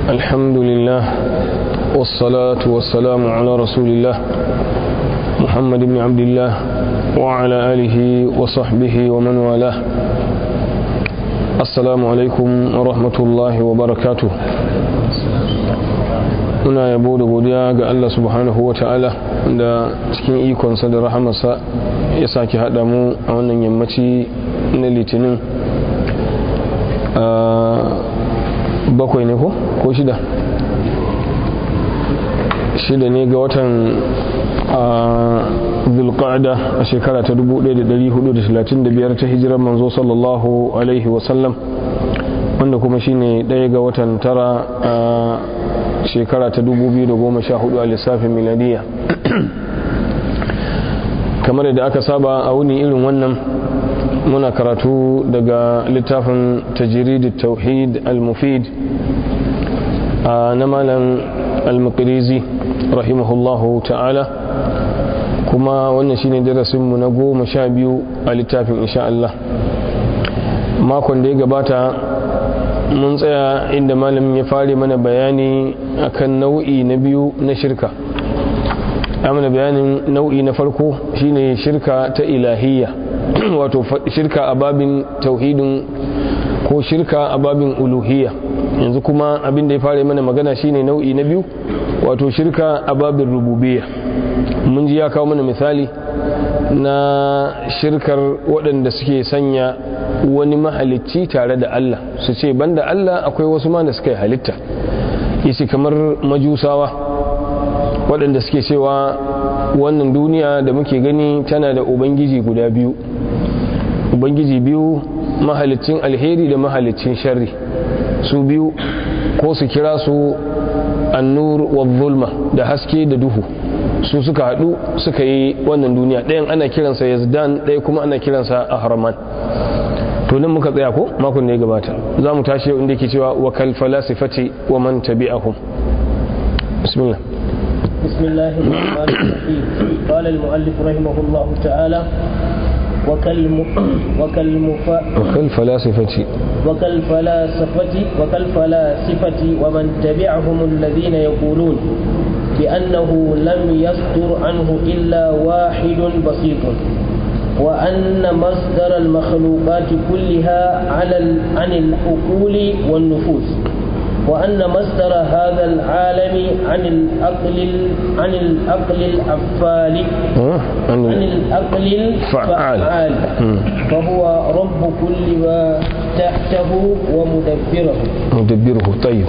الحمد لله والصلاة والسلام على رسول الله محمد بن عبد الله وعلى آله وصحبه ومن والاه السلام عليكم ورحمة الله وبركاته muna yabo da godiya ga Allah subhanahu wa ta'ala da cikin ikonsa da rahamarsa ya sake haɗa mu a wannan yammaci na litinin bakwai ne ko ko shida shida ne ga watan zulqa'da a shekara ta 1435 ta hijirar manzo sallallahu alaihi wasallam wanda kuma shine ɗaya ga watan tara a shekara ta 2014 a lissafin miladiya kamar da aka saba a wuni irin wannan muna karatu daga littafin tajiridi tauhid al-mufid na malam al-muqrizi rahimahullahu ta'ala kuma wannan shine darasinmu na goma sha biyu a littafin insha Allah makon da ya gabata mun tsaya inda malamin ya fare mana bayani akan nau'i na biyu na shirka mana bayanin nau'i na farko shine shirka ta ilahiyya wato shirka a babin tauhidin ko shirka a babin uluhiyya yanzu kuma abin da ya fara mana magana shine nau'i na biyu wato shirka a babin rububiyya mun ji ya kawo mana misali na shirkar waɗanda suke sanya wani mahalicci tare da Allah su ce banda Allah akwai wasu ma da suka yi halitta yace kamar majusawa waɗanda suke cewa wannan duniya da muke gani tana da ubangiji guda biyu ubangiji biyu mahalicin alheri da mahalicin sharri su biyu ko su kira su annur wa zulma da haske da duhu su suka haɗu suka yi wannan duniya ɗayan ana kiransa yazdan ɗaya kuma ana kiransa ahraman to nan muka tsaya ko makon da ya gabata za mu tashi inda yake cewa wa kal falasifati wa man tabi'ahum bismillah بسم الله الرحمن الرحيم قال المؤلف رحمه الله تعالى وكالم وكالمفا وكالفلاسفة وكالفلاسفة وكالفلاسفة ومن تبعهم الذين يقولون بأنه لم يصدر عنه إلا واحد بسيط وأن مصدر المخلوقات كلها على عن العقول والنفوس وأن مصدر هذا العالم عن العقل عن العقل الأفعال عن العقل الفعال فهو رب كل ما تحته ومدبره مدبره طيب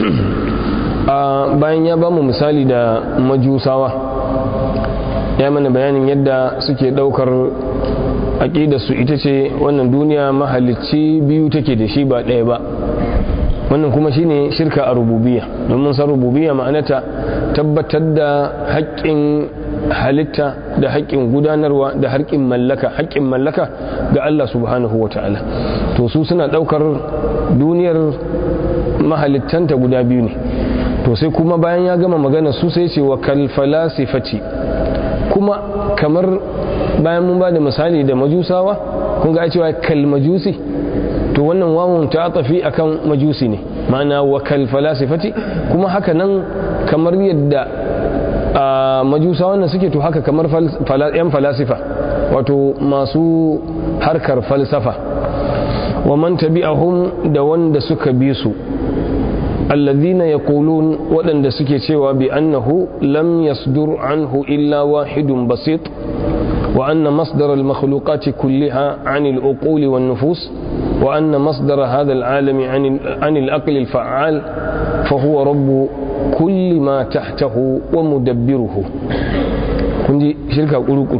bayan ya bamu misali da majusawa ya mana bayanin yadda suke daukar su ita ce wannan duniya mahalicci biyu take da shi ba ɗaya ba wannan kuma shine shirka a rububiyya domin san rububiyya ma'anata tabbatar da haƙƙin halitta da haƙƙin gudanarwa da haƙƙin mallaka haƙƙin mallaka ga Allah subhanahu wa ta'ala to su suna ɗaukar duniyar mahalittanta guda biyu ne to sai kuma bayan ya gama magana su sai ce wa kalfalasifati kuma kamar bayan mun ba da misali da majusawa kun ga cewa kalmajusi to wannan wawon ta tafi akan majusi ne ma'ana wa kalfalasifati kuma haka nan kamar yadda a majusa wannan suke to haka kamar yan falasifa wato masu harkar falsafa wa man tabi'ahum da wanda suka bi su alladhina yaqulun waɗanda suke cewa bi annahu lam yasdur anhu illa wahidun basit wa anna masdar al-makhluqati kullaha 'an al-uquli wan nufus wa anna masdar hadha al-'alam 'an al-aqli al-fa'al fa huwa rabb kulli ma tahtahu wa mudabbiruhu kun ji shirka kuruku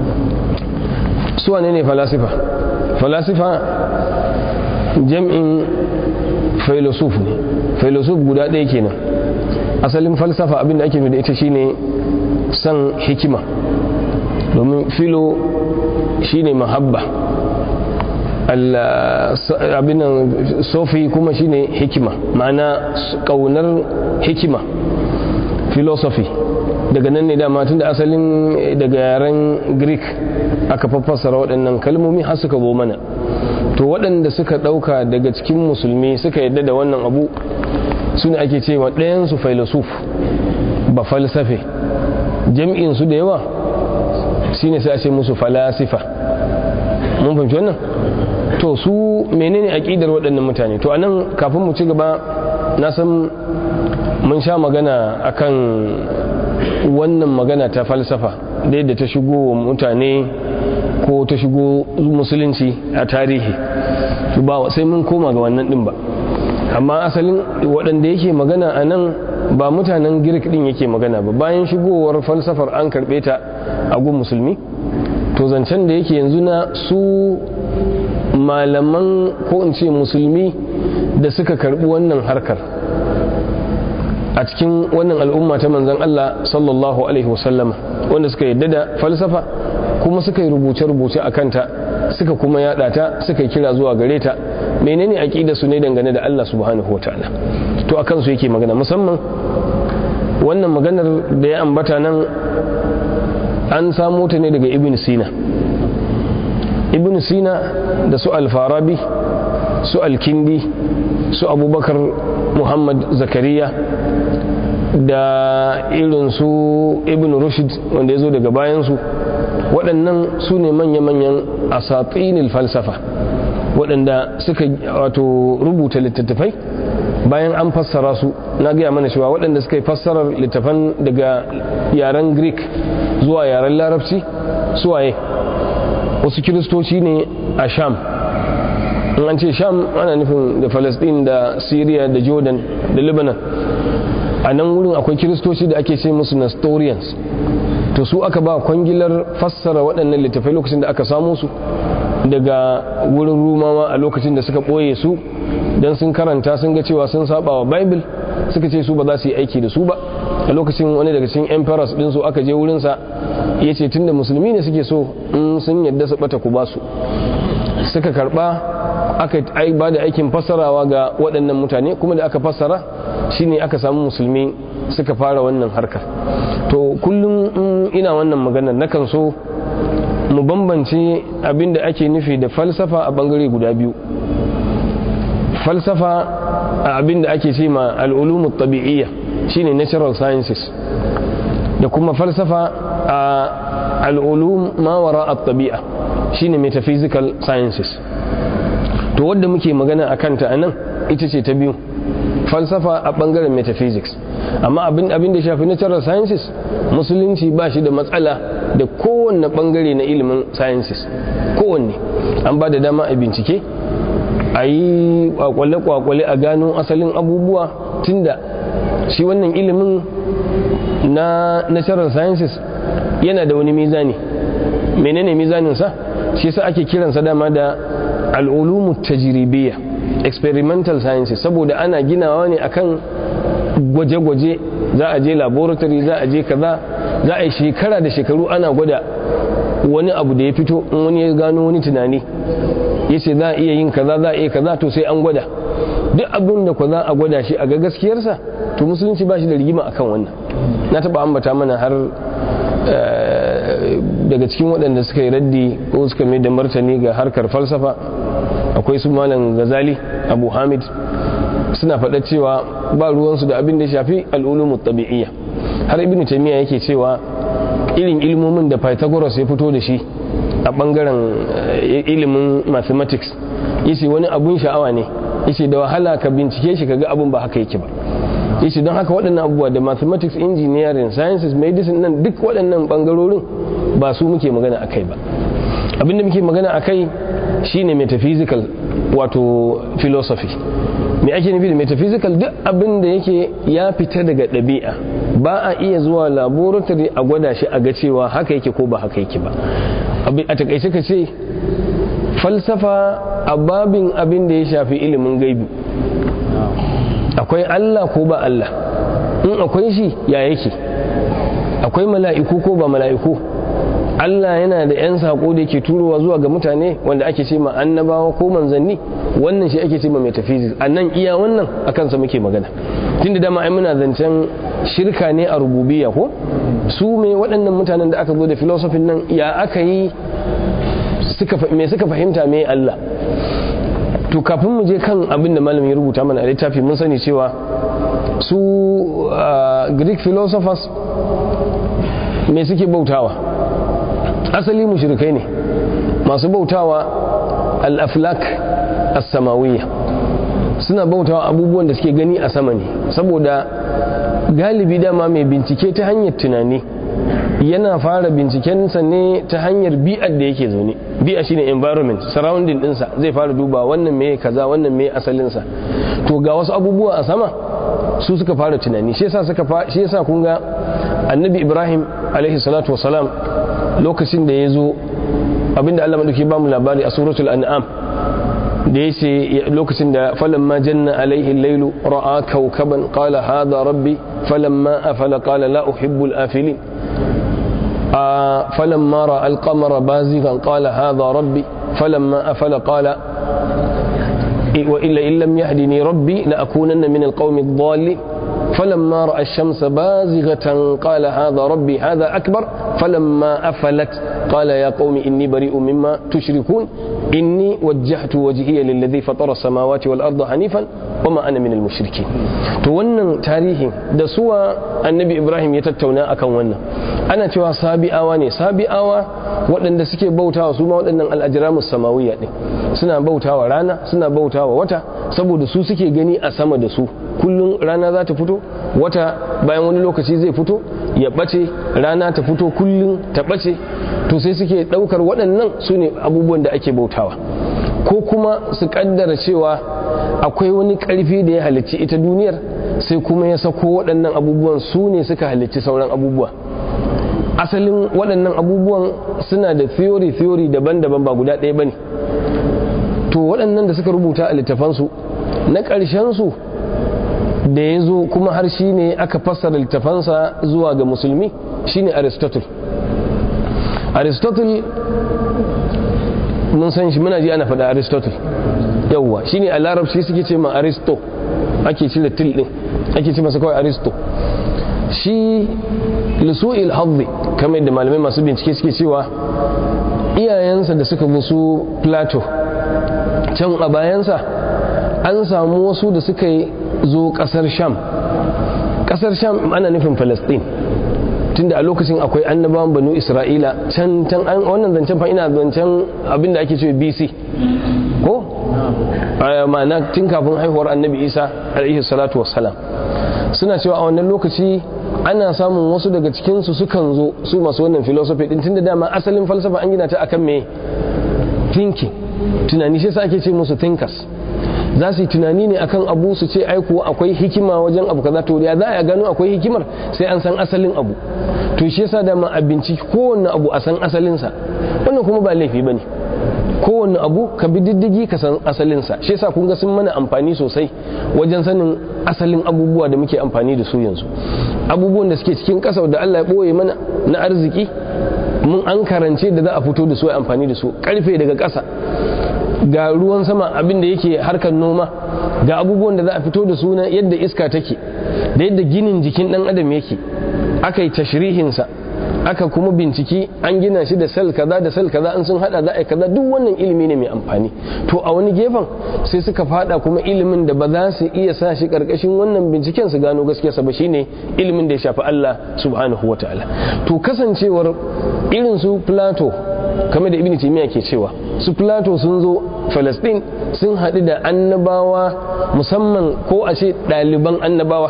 su wane ne falasifa falasifa jam'in filosof ne filosof guda ɗaya kenan asalin falsafa abinda ake da ita shine san hikima domin filo shine mahabba abin sofi kuma shine hikima ma'ana kaunar hikima philosophy daga nan ne dama tun da asalin daga yaren greek aka fassara waɗannan kalmomi har suka zo mana to waɗanda suka ɗauka daga cikin musulmi suka yadda da wannan abu su ne ake cewa ɗayansu filosof ba falsafe jam'insu da yawa shi ne sai a ce musu falasifa mun fahimci wannan to su menene aƙidar waɗannan mutane to anan kafin mu ci gaba na san mun sha magana akan wannan magana ta falsafa da yadda ta shigo wa mutane ko ta shigo musulunci a tarihi ba sai mun koma ga wannan din ba amma asalin waɗanda yake magana a nan ba mutanen girk din yake magana ba bayan shigowar falsafar an karɓe ta a gun musulmi to zancen da yake yanzu na su malaman ko in ce musulmi da suka karɓi wannan harkar a cikin wannan al'umma ta manzan Allah sallallahu alaihi wasallama wanda suka yadda da falsafa kuma suka yi rubuce-rubuce a kanta suka kuma yada ta suka yi kira zuwa gare ta menene aqida su ne dangane da Allah subhanahu wataala to akan su yake magana musamman wannan maganar da ya ambata nan an samo ta ne daga ibn sina ibn sina da su al-farabi su al-kindi su abubakar muhammad zakariya da irin su ibn rushd wanda ya zo daga bayansu waɗannan su ne manya-manyan asatinil falsafa waɗanda suka wato rubuta littattafai bayan an fassara su na gaya mana cewa waɗanda suka yi fassarar littafan daga yaren greek zuwa yaren larabci suwaye wasu kiristoci ne a sham in an ce sham ana nufin da falastin da syria da jordan da lebanon a nan wurin akwai kiristoci da ake ce musu nestorians to su aka ba kwangilar fassara waɗannan littafai lokacin da aka samu su daga wurin rumawa a lokacin da suka ɓoye su don sun karanta sun ga cewa sun saba wa bible suka ce su ba za su yi aiki da su ba a lokacin wani daga cikin emperors din su aka je wurinsa ya ce tunda musulmi ne suke so in sun yadda su bata ku ba su suka karba aka ba da aikin fassarawa ga waɗannan mutane kuma da aka fassara shine aka samu musulmi suka fara wannan harkar to kullum ina wannan maganar nakan so mu bambance abin da ake nufi da falsafa a bangare guda biyu falsafa a abin da ake ce ma al'ulumu tabi'iyya shine natural sciences da kuma falsafa a al'ulum ma wara a tabi'a shine metaphysical sciences to wadda muke magana a kanta a nan ita ce ta biyu falsafa a bangaren metaphysics amma abin abin da shafi natural sciences musulunci ba shi da matsala da kowanne bangare na ilimin sciences kowanne an ba da dama a bincike a yi kwakwale-kwakwale a gano asalin abubuwa tunda shi wannan ilimin na natural sciences yana da wani mizani menene mizaninsa shi sa ake kiransa dama da al'ulumu tajiribiyya experimental sciences saboda ana ginawa ne akan gwaje-gwaje za a je laboratory za a je kaza za a yi shekara da shekaru ana gwada wani abu da ya fito in wani ya gano wani tunani ya ce za a iya yin kaza za a iya kaza to sai an gwada duk abin da ku za a gwada shi a ga gaskiyarsa to musulunci ba shi da rigima akan wannan na taba ambata mana har daga cikin waɗanda suka yi raddi ko suka mai da martani ga harkar falsafa akwai su malam gazali abu hamid suna faɗa cewa ba ruwansu da abin da ya shafi al'ulumu tabi'iyya har ibn taymiya yake cewa irin ilmomin da pythagoras ya fito da shi a bangaren ilimin mathematics yace wani abun sha'awa ne yace da wahala ka bincike shi kaga abun ba haka yake ba yace don haka waɗannan abubuwa da mathematics engineering sciences medicine nan duk waɗannan bangarorin ba su muke magana akai ba abinda muke magana akai shine metaphysical wato philosophy me ake nufi da metaphysical duk abin da yake ya fita daga ɗabi'a ba a iya zuwa laboratory a gwada shi a ga cewa haka yake ko ba haka yake ba a takaice ka ce falsafa a babin abin da ya shafi ilimin gaibi akwai Allah ko ba Allah in akwai shi ya yake akwai mala'iku ko ba mala'iku Allah yana da 'yan saƙo da yake turowa zuwa ga mutane wanda ake ce ma annabawa ko manzanni wannan shi ake ce ma metaphysics a nan iya wannan a kansa muke magana tun da dama ai muna zancen shirka ne a rububiya ko su me waɗannan mutanen da aka zo da filosofin nan ya aka yi me suka fahimta me Allah to kafin mu je kan abin da malamin ya rubuta mana a littafi mun sani cewa su greek philosophers me suke bautawa asali mushrikai ne masu bautawa al-aflak as-samawiyya suna bautawa abubuwan da suke gani a sama ne saboda galibi dama mai bincike ta hanyar tunani yana fara bincikensa ne ta hanyar bi'ar da yake zaune bi'a shine environment surrounding dinsa zai fara duba wannan me kaza wannan me asalinsa to ga wasu abubuwa a sama su suka fara tunani shi yasa suka shi yasa kun ga annabi ibrahim alaihi salatu wasalam lokacin da ya zo abinda Allah madauki ba mu labari a suratul an'am da ya ce lokacin da falamma janna alaihi lailu ra'a kaukaban qala hadha rabbi falamma afala qala la uhibbu al-afilin فلما رأى القمر بازغا قال هذا ربي فلما أفل قال وإلا إن لم يهدني ربي لأكونن من القوم الضالين فلما رأى الشمس بازغة قال هذا ربي هذا أكبر فلما أفلت قال يا قوم إني بريء مما تشركون إني وجهت وجهي للذي فطر السماوات والأرض حنيفا وما أنا من المشركين to wannan tarihin da suwa annabi ibrahim ya tattauna akan wannan ana cewa sabi'awa ne sabi'awa waɗanda suke bautawa su ma waɗannan al'ajiramus samawiyya ɗin suna bautawa rana suna bautawa wata saboda su suke gani a sama da su kullum rana za ta fito wata bayan wani lokaci zai fito ya ɓace rana ta fito kullum ta ɓace to sai suke ɗaukar waɗannan su ne abubuwan da ake bautawa ko kuma su ƙaddara cewa akwai wani ƙarfi da ya halicci ita duniyar sai kuma ya sako waɗannan abubuwan su ne suka halicci sauran abubuwa asalin waɗannan abubuwan suna da theory theory daban-daban ba guda ɗaya ba ne to waɗannan da suka rubuta a littafansu na ƙarshensu da ya zo kuma har shi ne aka fassara littafansa zuwa ga musulmi shi ne aristotle aristotle mun san shi muna ji ana faɗa aristotle yauwa shi ne a larabci suke ce ma aristo ake cire til ɗin ake ce masa kawai aristo shi lisu'il haddi kamar da malamai masu bincike suke cewa iyayensa da suka bi su plato can a bayansa an samu wasu da suka zo kasar sham kasar sham ana nufin palestine tunda a lokacin akwai annabawan banu isra'ila can can an wannan zancen fa ina zancen abinda ake cewa bc ko ma'ana tun kafin haihuwar annabi isa alaihi salatu wassalam suna cewa a wannan lokaci ana samun wasu daga cikinsu sukan zo su masu wannan philosophy din tunda dama asalin falsafa an gina ta akan me thinking tunani shi sa ake ce musu thinkers za su yi tunani ne akan abu su ce aiko akwai hikima wajen abu kaza to ya za a gano akwai hikimar sai an san asalin abu to shi yasa dama a binciki kowanne abu a san asalinsa wannan kuma ba laifi bane kowanne abu ka bi diddigi ka san asalinsa shi yasa kun ga sun mana amfani sosai wajen sanin asalin abubuwa da muke amfani da su yanzu abubuwan da suke cikin ƙasa da Allah ya ɓoye mana na arziki mun an karance da za a fito da su amfani da su karfe daga ƙasa ga ruwan sama abin da yake harkar noma ga abubuwan da za a fito da su na yadda iska take da yadda ginin jikin ɗan adam yake aka yi tashrihinsa aka kuma binciki an gina shi da sel kaza da sel kaza an sun hada za a kaza duk wannan ilimi ne mai amfani to a wani gefen sai suka fada kuma ilimin da ba za su iya sa shi karkashin wannan binciken su gano gaskiyarsa ba shine ilimin da ya shafi Allah subhanahu wataala to kasancewar irin su Plato kamar da Ibn Taymiyyah ke cewa su Plato sun zo Palestine sun haɗu da annabawa musamman ko a ce ɗaliban annabawa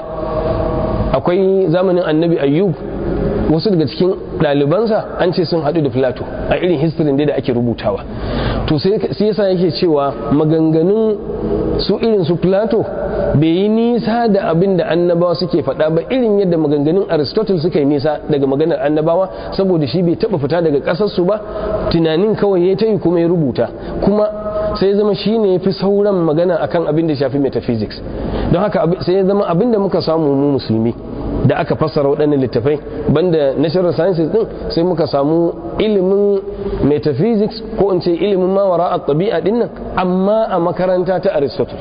akwai zamanin annabi ayyub wasu daga cikin ɗalibansa an ce sun haɗu da filato a irin history da ake rubutawa to sai yasa yake cewa maganganun su irin su filato bai yi nisa da abin da annabawa suke faɗa ba irin yadda maganganun aristotle suka yi nisa daga maganar annabawa saboda shi bai taɓa fita daga ƙasarsu ba tunanin kawai ya ta yi kuma ya rubuta kuma sai zama shi ne ya fi sauran magana akan abin da shafi metaphysics don haka sai ya zama abin da muka samu mu musulmi da aka fassara waɗannan littafai banda natural sciences din sai muka samu ilimin metaphysics ko in ce ilimin mawara a tabi'a din nan amma a makaranta ta aristotle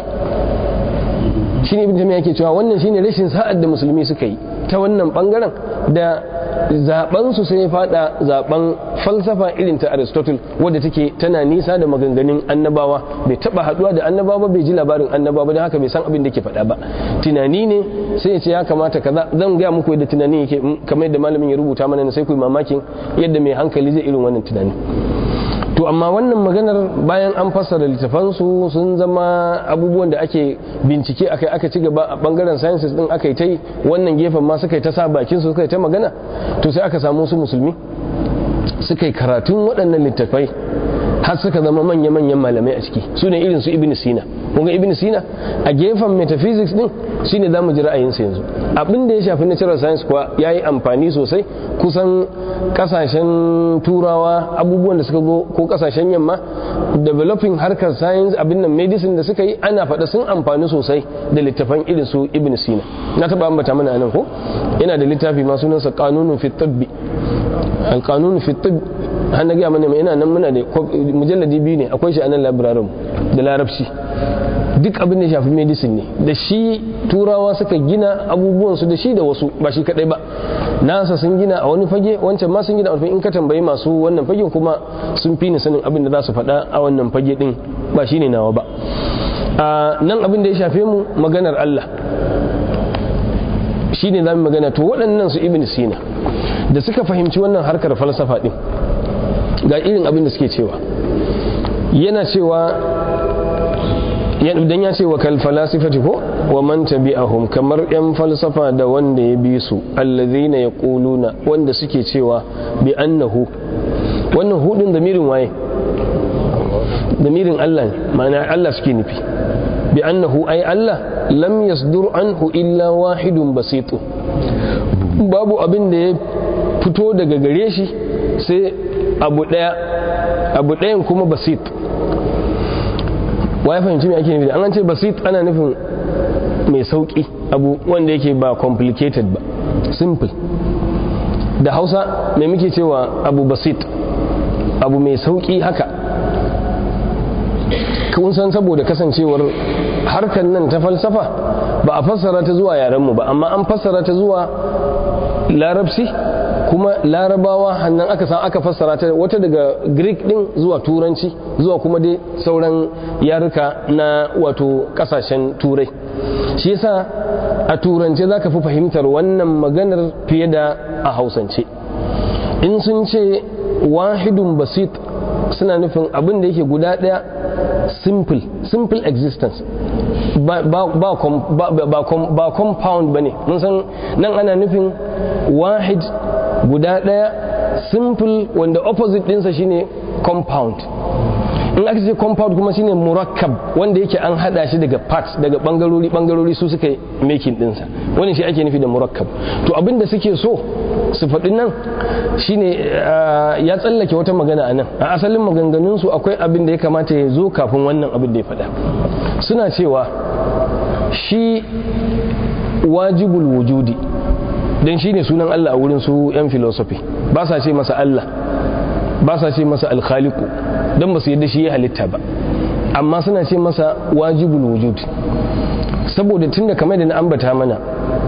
shine ibn jami'a yake cewa wannan shine rashin sa'ad da musulmi suka yi ta wannan bangaren da zaben su sai ya fada zaben falsafa irin ta aristotle wadda take tana nisa da maganganun annabawa bai taba haduwa da annabawa bai ji labarin annabawa don haka bai san abin da ke faɗa ba tunani ne sai ya ce ya kamata kaza zan gaya muku yadda tunani yake kamar yadda malamin ya rubuta mana sai ku yi mamakin yadda mai hankali zai irin wannan tunani to amma wannan maganar bayan an fassara littafansu sun zama abubuwan da ake bincike akai aka ci gaba a bangaren sciences din aka yi ta yi wannan gefen ma suka yi ta sa bakin su suka yi ta magana to sai aka samu su musulmi suka yi karatun waɗannan littafai har suka zama manya-manyan malamai a ciki su ne irin su ibn sina kunga ibn sina a gefen metaphysics din shi ne za mu ji ra'ayinsa yanzu abin da ya shafi natural science kuwa ya yi amfani sosai kusan kasashen turawa abubuwan da suka go ko kasashen yamma developing harkar science abin nan medicine da suka yi ana faɗa sun amfani sosai da littafan irin su ibn sina na taɓa ambata mana anan ko yana da littafi ma sunansa kanunun fi tibbi al-kanun fi tibb har na gaya mana yana nan muna da mujalladi biyu ne akwai shi a nan labirarin da larabci duk abin da shafi medicine ne da shi turawa suka gina abubuwansu da shi da wasu ba shi kadai ba nasa sun gina a wani fage wancan ma sun gina a wani in ka tambayi masu wannan fagen kuma sun fi ni sanin abin da za su faɗa a wannan fage din ba shi ne nawa ba a nan abin da ya shafe mu maganar Allah shi ne za mu magana to waɗannan su ibn sina da suka fahimci wannan harkar falsafa din ga irin abin da suke cewa yana cewa dan ya ce wa kal falasifati ko wa man tabi'ahum kamar yan falsafa da wanda ya bi su allazina yaquluna wanda suke cewa bi annahu wannan hudin damirin waye damirin Allah ne ma'ana Allah suke nufi bi annahu ay Allah lam yasdur anhu illa wahidun basitu babu abin da ya fito daga gare shi sai abu daya abu dayan kuma basit wa ya fahimci me ake nufi an ce basit ana nufin mai sauki abu wanda yake ba complicated ba simple da hausa mai muke cewa abu basit abu mai sauki haka kun san saboda kasancewar harkar nan ta falsafa ba a fassara ta zuwa yarenmu ba amma an fassara ta zuwa larabci kuma larabawa hannan aka san aka fassara ta wata daga greek din zuwa turanci zuwa kuma dai sauran yaruka na wato kasashen turai shi yasa a turance za ka fi fahimtar wannan maganar fiye da a hausance in sun ce wahidun basit suna nufin abin da yake guda ɗaya simple simple existence ba, ba, ba, ba, ba compound ba ne mun san nan ana nufin wahid guda ɗaya simple wanda opposite ɗinsa shine compound in aka ce compound kuma shine murakkab wanda yake an hada shi daga parts daga bangarori bangarori su suka making ɗinsa wani shi ake nufi da murakkab to abin da suke so su faɗi nan shine ya tsallake wata magana a nan a asalin maganganunsu akwai abin da ya kamata ya zo kafin wannan abin da ya faɗa suna cewa shi wajibul wujudi don shi ne sunan Allah a wurin su 'yan filosofi ba sa ce masa Allah ba sa ce masa alkhaliku don ba su yadda shi ya halitta ba amma suna ce masa wajibul wujud saboda tunda kamar da na ambata mana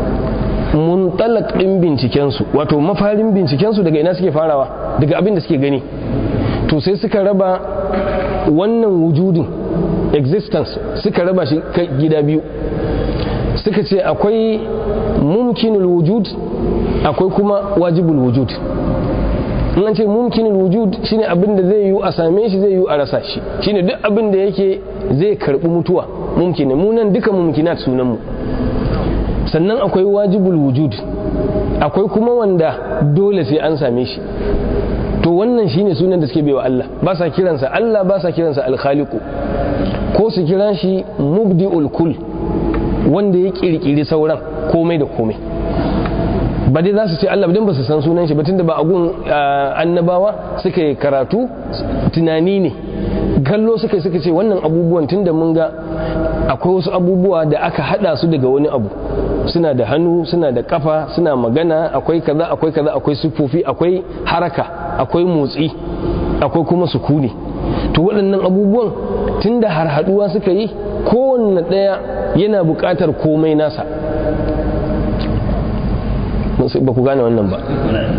muntalak ɗin bincikensu wato mafarin bincikensu daga ina suke farawa daga abin da suke gani to sai suka raba wannan wujudin existence suka raba shi gida biyu suka ce akwai mumkinul wujud akwai kuma wajibul wujud in an ce mumkinul wujud shine abin da zai yiwu a same shi zai yiwu a rasa shi shine duk abin da yake zai karbi mutuwa mumkin mu nan duka mumkinat sunan mu sannan akwai wajibul wujud akwai kuma wanda dole sai an same shi to wannan shine sunan da suke baiwa Allah ba sa kiransa Allah ba sa kiransa al-khaliqu ko su kira shi mubdi'ul kull wanda ya kirkiri sauran komai da komai ba dai za su ce Allah dan ba su san sunan shi ba tunda ba a gun annabawa suka yi karatu tunani ne gallo suka suka ce wannan abubuwan tunda mun ga akwai wasu abubuwa da aka hada su daga wani abu suna da hannu suna da kafa suna magana akwai kaza akwai kaza akwai sufofi akwai haraka akwai motsi akwai kuma sukuni to waɗannan abubuwan tunda har haduwa suka yi kowanne ɗaya yana buƙatar komai nasa ba ku gane wannan ba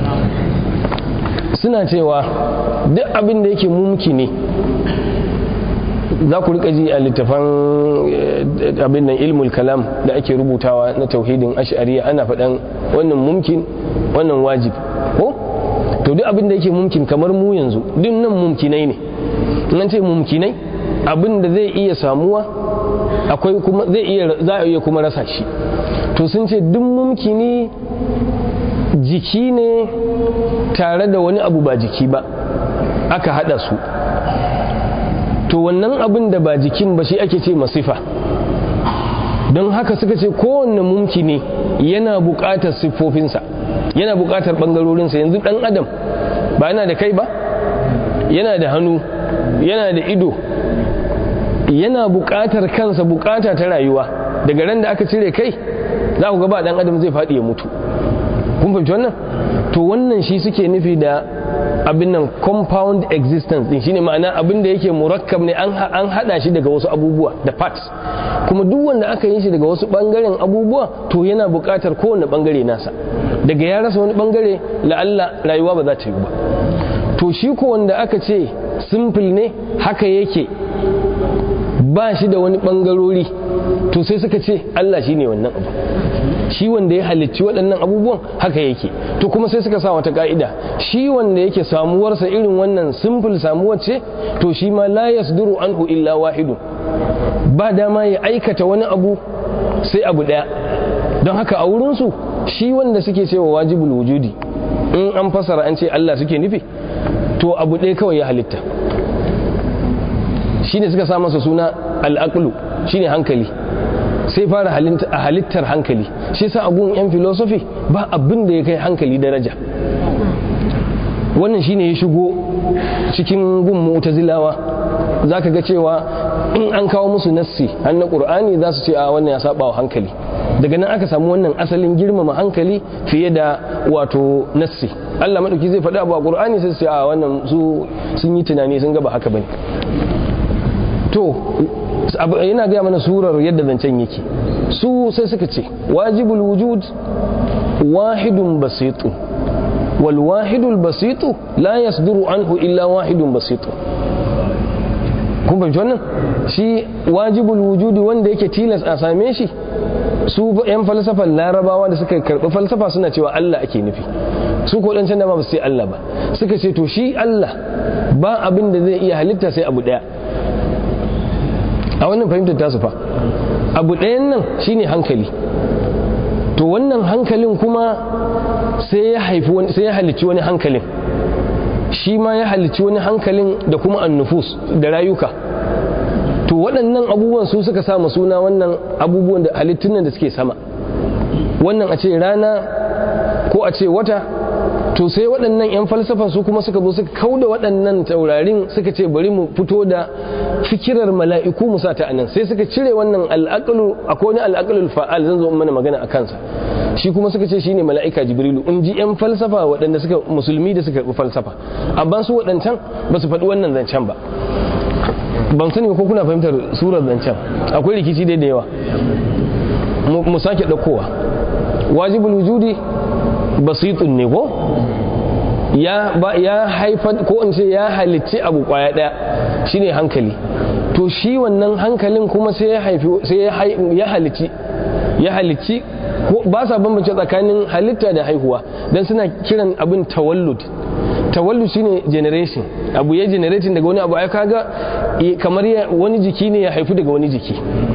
suna cewa duk abin da yake mumki ne za ku rika ji a littafan abin nan ilmul kalam da ake rubutawa na tauhidin ash'ariya ana faɗan wannan mumkin wannan wajib ko to duk abin da yake mumkin kamar mu yanzu duk nan mumkinai ne nan ce mumkinai abin da zai iya samuwa akwai kuma zai iya za a iya kuma rasa shi to sun ce duk mumkini jiki ne tare da wani abu ba jiki ba aka hada su to wannan abin da ba jikin ba shi ake ce masifa don haka suka ce kowanne mumkini yana buƙatar siffofinsa yana buƙatar ɓangarorinsa yanzu ɗan adam ba yana da kai ba yana da hannu yana da ido yana buƙatar kansa buƙata ta rayuwa daga ran da aka cire kai za ku ga ba ɗan adam zai faɗi ya mutu kun fahimci wannan to wannan shi suke nufi da abin nan compound existence din shine ma'ana abin da yake murakkab ne an hada shi daga wasu abubuwa da parts kuma duk wanda aka yi shi daga wasu bangaren abubuwa to yana buƙatar kowane bangare nasa daga ya rasa wani bangare la'alla rayuwa ba za ta yi ba to shi ko wanda aka ce simple ne haka yake ba shi da wani bangarori to sai suka ce Allah shine wannan abu shi wanda ya halicci waɗannan abubuwan haka yake to kuma sai suka sa wata ka'ida shi wanda yake samuwarsa irin wannan simple samuwar ce to shi ma la yasduru anhu illa wahidu ba dama ya aikata wani abu sai abu ɗaya don haka a wurinsu shi wanda suke cewa wajibul wujudi in an fasara an ce Allah suke nufi to abu ɗaya kawai ya halitta shi ne suka sa masa suna al'aqlu shine hankali sai fara a halittar hankali shi sa agun yan filosofi ba abin da ya kai hankali daraja wannan shine ya shigo cikin gun mu'tazilawa zaka ga cewa in an kawo musu nassi har na qur'ani za su ce a wannan ya saba wa hankali daga nan aka samu wannan asalin girmama hankali fiye da wato nassi Allah madauki zai faɗi abu a qur'ani sai su ce a wannan su sun yi tunani sun ga ba haka bane to yana gaya mana surar yadda zancen yake su sai suka ce wajibul wujud wahidun basitu wal wahidul basitu la yasduru anhu illa wahidun basitu kun fahimci wannan shi wajibul wujudi wanda yake tilas a same shi su yan falsafan larabawa da suka karɓi falsafa suna cewa Allah ake nufi su ko dan can da ba su ce Allah ba suka ce to shi Allah ba abin da zai iya halitta sai abu daya a wannan fahimtar tasu fa abu ɗayan nan shine hankali to wannan hankalin kuma sai ya haifi wani sai ya halicci wani hankalin shi ma ya halicci wani hankalin da kuma annufus da rayuka to waɗannan abubuwan su suka sa suna wannan abubuwan da halittun nan da suke sama wannan a ce rana ko a ce wata to sai waɗannan 'yan falsafa su kuma suka zo suka kauda waɗannan taurarin suka ce bari mu fito da fikirar mala'iku mu sa ta anan sai suka cire wannan al'aqlu akwai wani al'aqlul fa'al zan zo mana magana a kansa shi kuma suka ce shine mala'ika jibrilu in ji 'yan falsafa waɗanda suka musulmi da suka karɓi falsafa amma su waɗancan ba su faɗi wannan zancen ba ban sani ko kuna fahimtar surar zancen akwai rikici dai da yawa mu sake ɗaukowa wajibul wujudi basitun ne ko ya ba ya haifar ko in ce ya halicci abu kwaya daya shine hankali to shi wannan hankalin kuma sai ya haifi sai ya halicci ya halicci ko ba sa bambance tsakanin halitta da haihuwa dan suna kiran abin tawallud tawallud shine generation abu ya generating daga wani abu ai kaga kamar wani jiki ne ya haifu daga wani jiki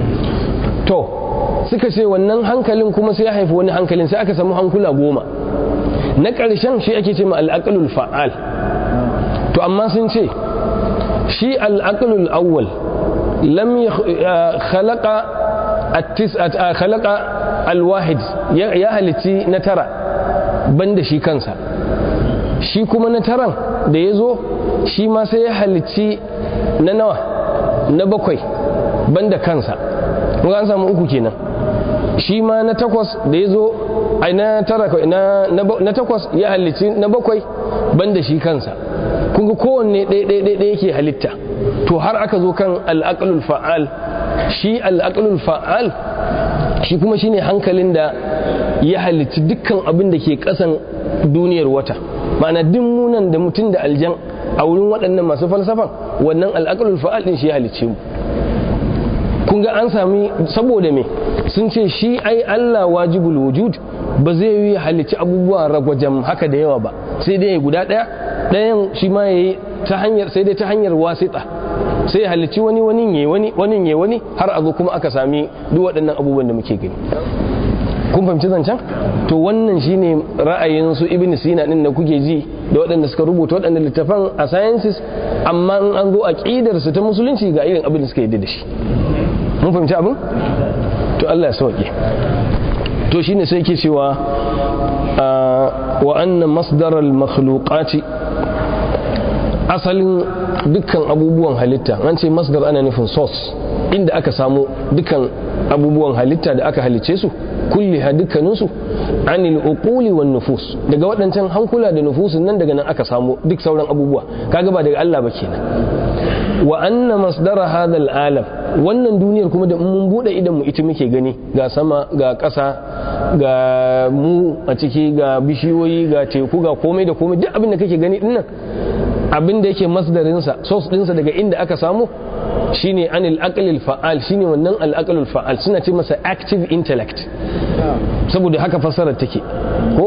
to suka ce wannan hankalin kuma sai ya haifi wani hankalin sai aka samu hankula goma na ƙarshen shi ake ce ma al'aƙalul fa'al to amma sun ce shi al'aƙalul awwal lam khalaqa khalaqa alwahid ya halitti na tara banda shi kansa shi kuma na taran da ya zo shi ma sai ya halitti na nawa na bakwai banda kansa kuma an samu uku kenan shi ma na takwas da ya zo ai na tara na na takwas ya halicci na bakwai banda shi kansa kun ga kowanne ɗaya ɗaya ɗaya yake halitta to har aka zo kan al'aqlul fa'al shi al'aqlul fa'al shi kuma shine hankalin da ya halicci dukkan abin da ke kasan duniyar wata ma'ana duk munan da mutum da aljan a wurin waɗannan masu falsafan wannan al'aqlul fa'al din shi ya halicce mu kun ga an sami saboda me sun ce shi ai Allah wajibul wujud ba zai yi halicci abubuwa ragwajen haka da yawa ba sai dai guda ɗaya ɗayan shi ma yayi ta hanyar sai dai ta hanyar wasita sai ya halicci wani wani ne wani wani ne wani har a zo kuma aka sami duk waɗannan abubuwan da muke gani kun fahimci zancen to wannan shine ra'ayin su ibn sina din da kuke ji da waɗanda suka rubuta waɗannan littafan a sciences amma in an zo aqidar su ta musulunci ga irin abin da suka yi da shi mun fahimci abin to Allah ya sauke to shine sai yake cewa wa anna masdar al makhluqati asalin dukkan abubuwan halitta an ce masdar ana nufin source inda aka samu dukkan abubuwan halitta da aka halicce su kulli ha dukkaninsu anil uquli wan nufus daga waɗancan hankula da nufusun nan daga nan aka samu duk sauran abubuwa kaga ba daga Allah ba kenan wa anna masdara hadha alam wannan duniyar kuma da mun bude idan mu ita muke gani ga sama ga ƙasa ga mu a ciki ga bishiyoyi ga teku ga komai da komai duk abin da kake gani dinnan abin da yake masdarinsa source dinsa daga inda aka samu shine anil aqlil fa'al shine wannan al aqlul fa'al suna ce masa active intellect saboda haka fassarar take ko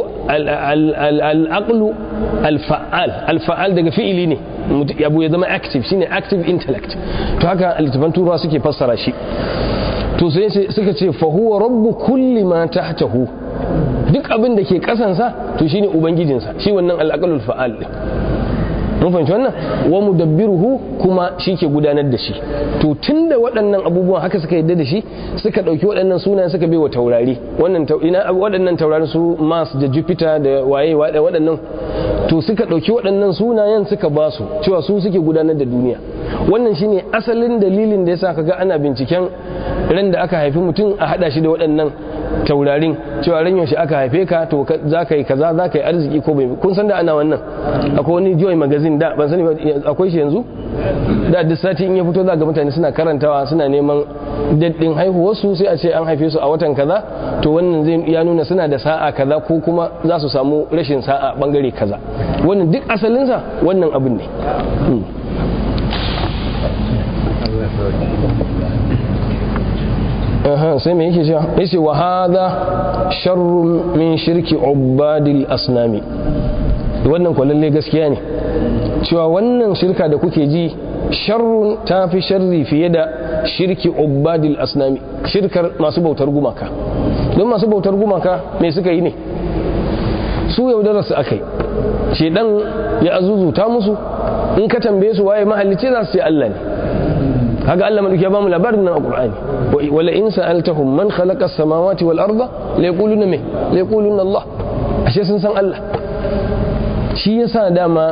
al aqlu al fa'al al fa'al daga fi'ili ne abu ya zama active shine active intellect to haka littafan turawa suke fassara shi to sai suka ce fa huwa rabbu kulli ma tahtahu duk abin da ke kasansa to shine ubangijinsa shi wannan al aqlul fa'al din mun fahimci wannan wa mudabbiruhu kuma shi ke gudanar da shi to tunda waɗannan abubuwan haka suka yadda da shi suka ɗauki waɗannan sunayen suka bai wa taurari wannan ina waɗannan taurari su Mars da Jupiter da waye waɗannan to suka ɗauki waɗannan sunayen suka ba su cewa su suke gudanar da duniya wannan shine asalin dalilin da yasa kaga ana binciken ran da aka haifi mutum a hada shi da waɗannan taurarin cewa ran yaushe aka haife ka to za ka yi kaza za ka yi arziki ko bai kun san da ana wannan akwai wani joy magazine da ban sani akwai shi yanzu da duk sati in ya fito za ga mutane suna karantawa suna neman daddin haihuwarsu sai a ce an haife su a watan kaza to wannan zai ya nuna suna da sa'a kaza ko kuma za su samu rashin sa'a bangare kaza wannan duk asalinsa wannan abin ne sai mai yake cewa yace wa hadha sharrun min shirki ubadil asnami wannan kwallalle gaskiya ne cewa wannan shirka da kuke ji sharrun ta fi sharri fiye da shirki ubadil asnami shirkar masu bautar gumaka don masu bautar gumaka mai suka yi ne su yaudarar su aka yi shedan ya azuzuta musu in ka tambaye su waye mahallici za su ce Allah ne kaga Allah madauki ya bamu labarin nan a Qur'ani wala in sa'altahum man khalaqa as-samawati wal arda la yaquluna me la yaquluna Allah ashe sun san Allah shi yasa dama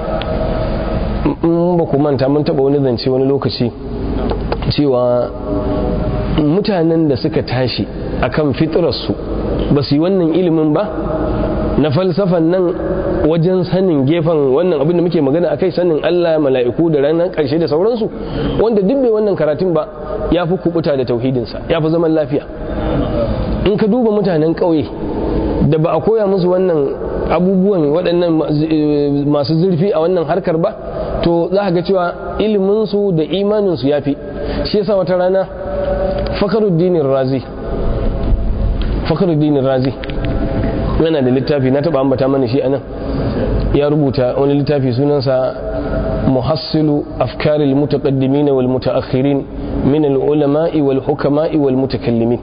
in ba ku manta mun taba wani zance wani lokaci cewa mutanen da suka tashi akan fitrarsu ba su yi wannan ilimin ba na falsafan nan wajen sanin gefen wannan abin da muke magana akai sanin Allah mala'iku da ranar karshe da sauransu wanda duk bai wannan karatun ba ya fi kubuta da tauhidinsa ya fi zaman lafiya in ka duba mutanen ƙauye da ba a koya musu wannan abubuwan waɗannan masu zurfi a wannan harkar ba to za ga cewa iliminsu da imaninsu ya fi shi yasa wata rana fakaruddinin razi fakaruddinin razi yana da littafi na taba ambata mana shi anan ya rubuta wani littafi sunansa muhassilu afkaril mutaqaddimin wal mutaakhirin min al ulama'i wal hukama'i wal mutakallimin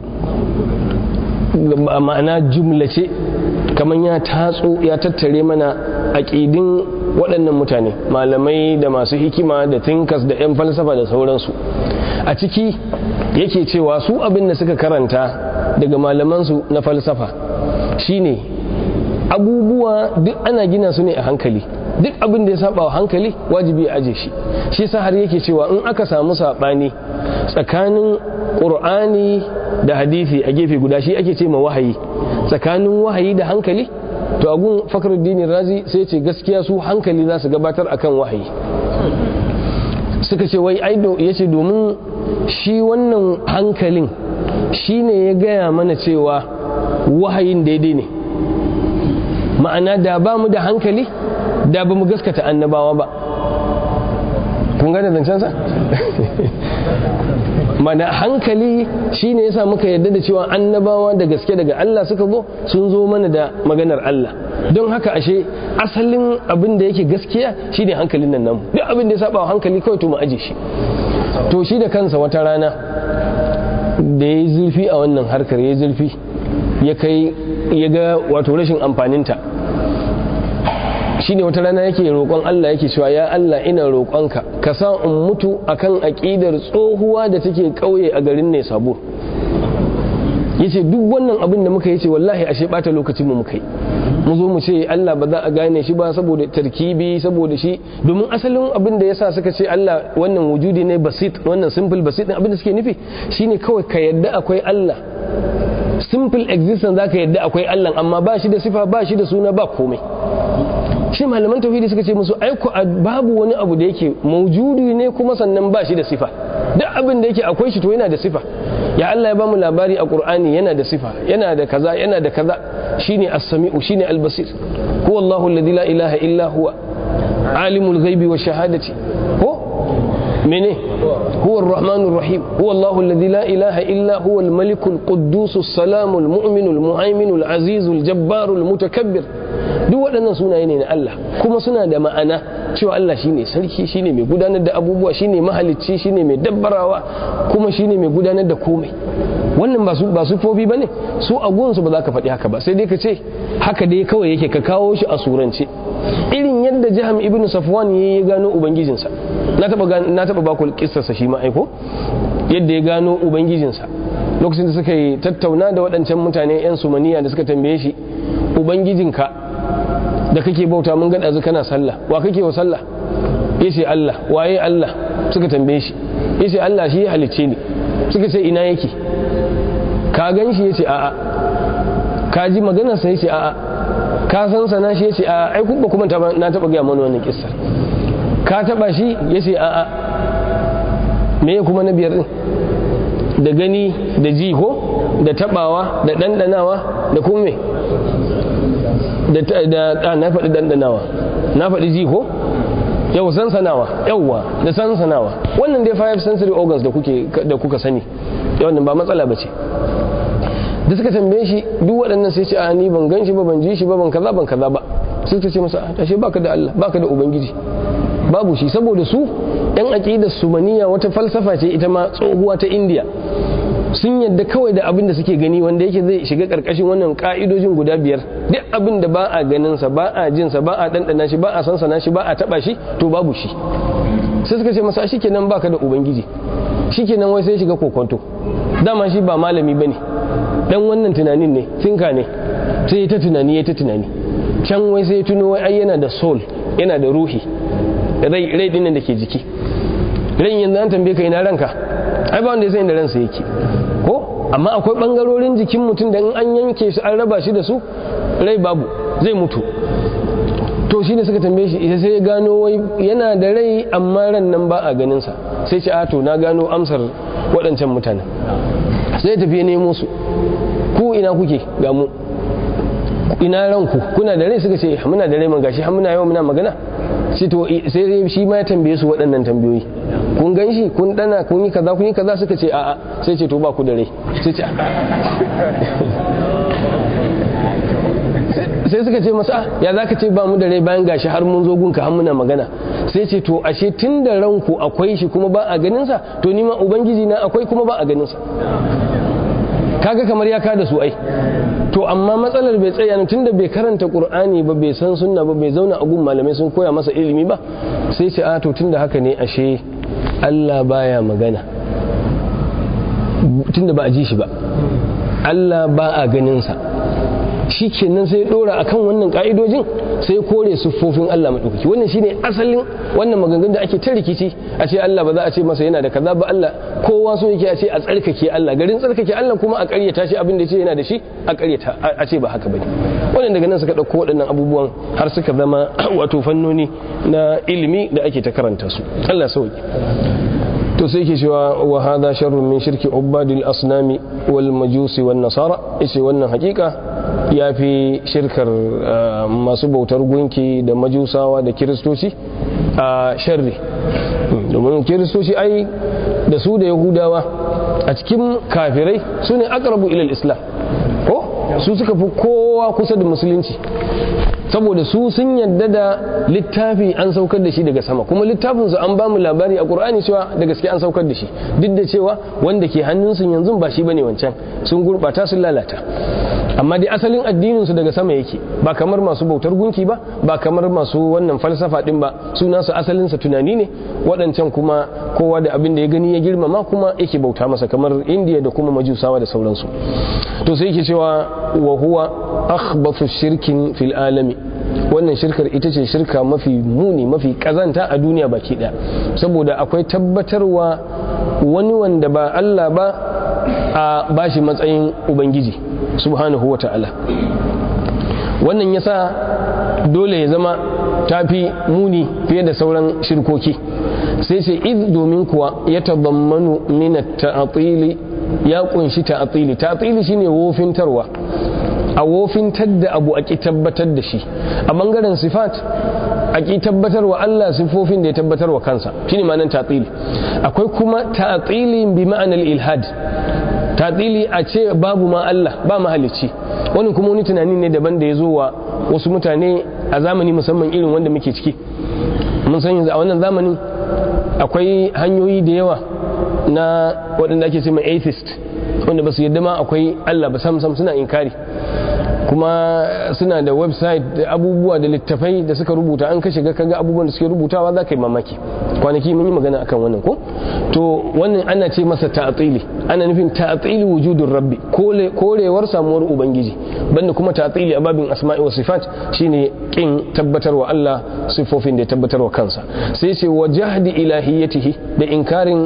ma'ana jumlace kaman ya tatso ya tattare mana aqidin waɗannan mutane malamai da masu hikima da thinkers da 'yan falsafa da sauransu a ciki yake cewa su abin da suka karanta daga malamansu na falsafa shine abubuwa duk ana gina su ne a hankali duk abin da ya saba wa hankali wajibi a aje shi shi sa har yake cewa in aka samu sabani tsakanin qur'ani da hadisi a gefe guda shi ake ce ma wahayi tsakanin wahayi da hankali to agun fakhruddin razi sai ce gaskiya su hankali za su gabatar akan wahayi suka ce wai aido yace domin shi wannan hankalin shine ya gaya mana cewa wahayin daidai ne ma'ana da ba mu da hankali da ba mu gaskata annabawa ba kun gane zancensa mana hankali shine yasa muka yarda da cewa annabawa da gaske daga Allah suka zo sun zo mana da maganar Allah don haka ashe asalin abin da yake gaskiya shine hankalin nan namu duk abin da ya saba hankali kawai to mu aje shi to shi da kansa wata rana da ya yi zurfi a wannan harkar ya zurfi ya kai ya ga wato rashin amfaninta shine wata rana yake roƙon Allah yake cewa ya Allah ina roƙonka ka sa in mutu akan aƙidar tsohuwa da take ƙauye a garin ne sabo yace duk wannan abin da muka yace wallahi ashe bata lokacin mu muka yi mu zo mu ce Allah ba za a gane shi ba saboda tarkibi saboda shi domin asalin abin da yasa suka ce Allah wannan wujudi ne basit wannan simple basit din abin da suke nufi shine kawai ka yadda akwai Allah simple existence zaka yadda akwai Allah amma ba shi da sifa ba shi da suna ba komai shi malaman tauhidi suka ce musu aiko babu wani abu da yake maujudi ne kuma sannan ba shi da sifa duk abin da yake akwai shi to yana da sifa ya Allah ya bamu labari a Qur'ani yana da sifa yana da kaza yana da kaza shine as-sami'u shine al-basir huwa Allahu alladhi la ilaha illa huwa alimul ghaibi wa shahadati ko mene هو الرحمن الرحيم هو الله الذي لا إله إلا هو الملك القدوس السلام المؤمن المهيمن العزيز الجبار المتكبر duk waɗannan sunaye ne na Allah kuma suna da ma'ana cewa Allah shine sarki shine mai gudanar da abubuwa shine mahalicci shine mai dabbarawa kuma shine mai gudanar da komai wannan ba su ba su fobi bane su a gunsu ba za ka faɗi haka ba sai dai ka ce haka dai kawai yake ka kawo shi a surance irin yadda jiham ibn safwan ya gano ubangijinsa na taba na taba ba ku kissarsa shi ma aiko yadda ya gano ubangijinsa lokacin da suka yi tattauna da waɗancan mutane yan sumaniya da suka tambaye shi ubangijinka da kake bauta mun gada kana sallah wa kake wa sallah yace Allah waye Allah suka tambaye shi yace Allah shi ya halicce ni suka ce ina yake ka gan shi yace a'a ka ji maganar sa yace a'a ka san sana shi yace a'a ai kuma kuma na taba ga mana wannan kissa ka taba shi yace a'a me kuma na biyar din da gani da ji ko da tabawa da dandanawa da kuma me da na faɗi dandanawa na faɗi ji ko yau sansanawa yauwa da sansanawa wannan dai five sensory organs da kuke da kuka sani wannan ba matsala bace da suka tambaye shi duk waɗannan sai ce a ni ban gan shi ba ban ji shi ba ban kaza ban kaza ba sai suka ce masa ashe baka da Allah baka da ubangiji babu shi saboda su yan aqidar sumaniya wata falsafa ce ita ma tsohuwa ta India sun yadda kawai da abin da suke gani wanda yake zai shiga karkashin wannan ka'idojin guda biyar duk abin da ba a ganin sa ba a jin sa ba a dandana shi ba a sansana shi ba a taba shi to babu shi sai suka ce masa shikenan baka da ubangiji shikenan wai sai shiga kokonto dama shi ba malami bane dan wannan tunanin ne tinka ne sai ta tunani ya ta tunani can wai sai tuno wai ai yana da soul yana da ruhi rai rai din da ke jiki ran yanzu an tambaye ka ina ranka ai ba wanda ya san inda ransa yake ko amma akwai bangarorin jikin mutum da in an yanke su an raba shi da su rai babu zai mutu to shi ne suka tambaye shi ita sai ya gano wai yana da rai amma ran nan ba a ganin sa sai ce a to na gano amsar waɗancan mutanen sai tafi ya nemo su ku ina kuke ga mu ina ranku kuna da rai suka ce muna da rai man gashi har muna yau muna magana sai to sai shi ma ya tambaye su waɗannan tambayoyi kun gan shi kun dana kun yi kaza kun yi kaza suka ce a'a sai ce to ba ku da rai sai ce sai suka ce masa ya za ka ce ba mu da rai bayan gashi har mun zo gunka har muna magana sai ce to ashe tun da ranku akwai shi kuma ba a ganinsa to ni ma ubangiji na akwai kuma ba a ganinsa kaga kamar ya kada su ai to amma matsalar bai tsaya ne tunda bai karanta qur'ani ba bai san sunna ba bai zauna a gun malamai sun koya masa ilimi ba sai ce a to tunda haka ne ashe Allah baya magana tunda ba a ji shi ba Allah ba a ganin sa shi kenan sai dora akan wannan ka'idojin sai kore siffofin Allah maɗaukaki wannan shine asalin wannan maganganun da ake ta rikici a ce Allah ba za a ce masa yana da kaza ba Allah kowa so yake a ce a tsarkake Allah garin tsarkake Allah kuma a ƙaryata shi abin da ce yana da shi a ƙaryata a ce ba haka bane wannan daga nan suka ɗauko waɗannan abubuwan har suka zama wato fannoni na ilimi da ake ta karanta su Allah sauki to sai ke cewa wa hadha sharrun min shirki ubadil asnami wal majusi wan nasara yace wannan hakika yafi shirkar masu bautar gunki da majusawa da kiristoci a sharri domin kiristoci ai da su da yahudawa a cikin kafirai su ne aqrabu ila islam ko su suka fi kowa kusa da musulunci saboda su sun yadda da littafi an saukar da shi daga sama kuma littafinsu an ba mu labari a ƙur'ani cewa da gaske an saukar da shi duk da cewa wanda ke hannunsu yanzu ba shi bane wancan sun gurɓata sun lalata amma dai asalin addininsu daga sama yake ba kamar masu bautar gunki ba ba kamar masu wannan falsafa din ba su nasu asalinsa tunani ne waɗancan kuma kowa da abin da ya gani ya girmama kuma yake bauta masa kamar indiya da kuma majusawa da sauransu to sai yake cewa wa huwa akhbathu shirkin fil alami wannan shirkar ita ce shirka mafi muni mafi kazanta a duniya baki ɗaya saboda akwai tabbatarwa wani wanda ba Allah ba a bashi matsayin ubangiji subhanahu wa ta'ala wannan yasa dole ya zama tafi muni fiye da sauran shirkoki sai ce iz domin kuwa ya tabammanu min ta'atili ya kunshi ta'atili ta'atili shine wofintarwa a wofintar da abu a ki tabbatar da shi a bangaren sifat a ki tabbatar wa Allah sifofin da ya tabbatar wa kansa shine ma'anar ta'atili akwai kuma ta'atili bi ma'anar ilhad ta'atili a ce babu ma Allah ba mahalicci wani kuma wani tunani ne daban da ya zo wa wasu mutane a zamani musamman irin wanda muke ciki mun san yanzu a wannan zamanin akwai hanyoyi da yawa na waɗanda ake ce mai atheist wanda ba su yadda ma akwai Allah ba sam sam suna inkari kuma suna da website da abubuwa da littafai da suka rubuta an ka shiga kaga abubuwan da suke rubutawa za ka yi mamaki kwanaki mun yi magana akan wannan ko to wannan ana ce masa ta'atili ana nufin ta'atili wujudun rabbi korewar samuwar ubangiji banda kuma ta'atili a babin asma'i wa sifat shine kin tabbatarwa Allah sifofin da ya tabbatarwa kansa sai ce wa jahdi ilahiyatihi da inkarin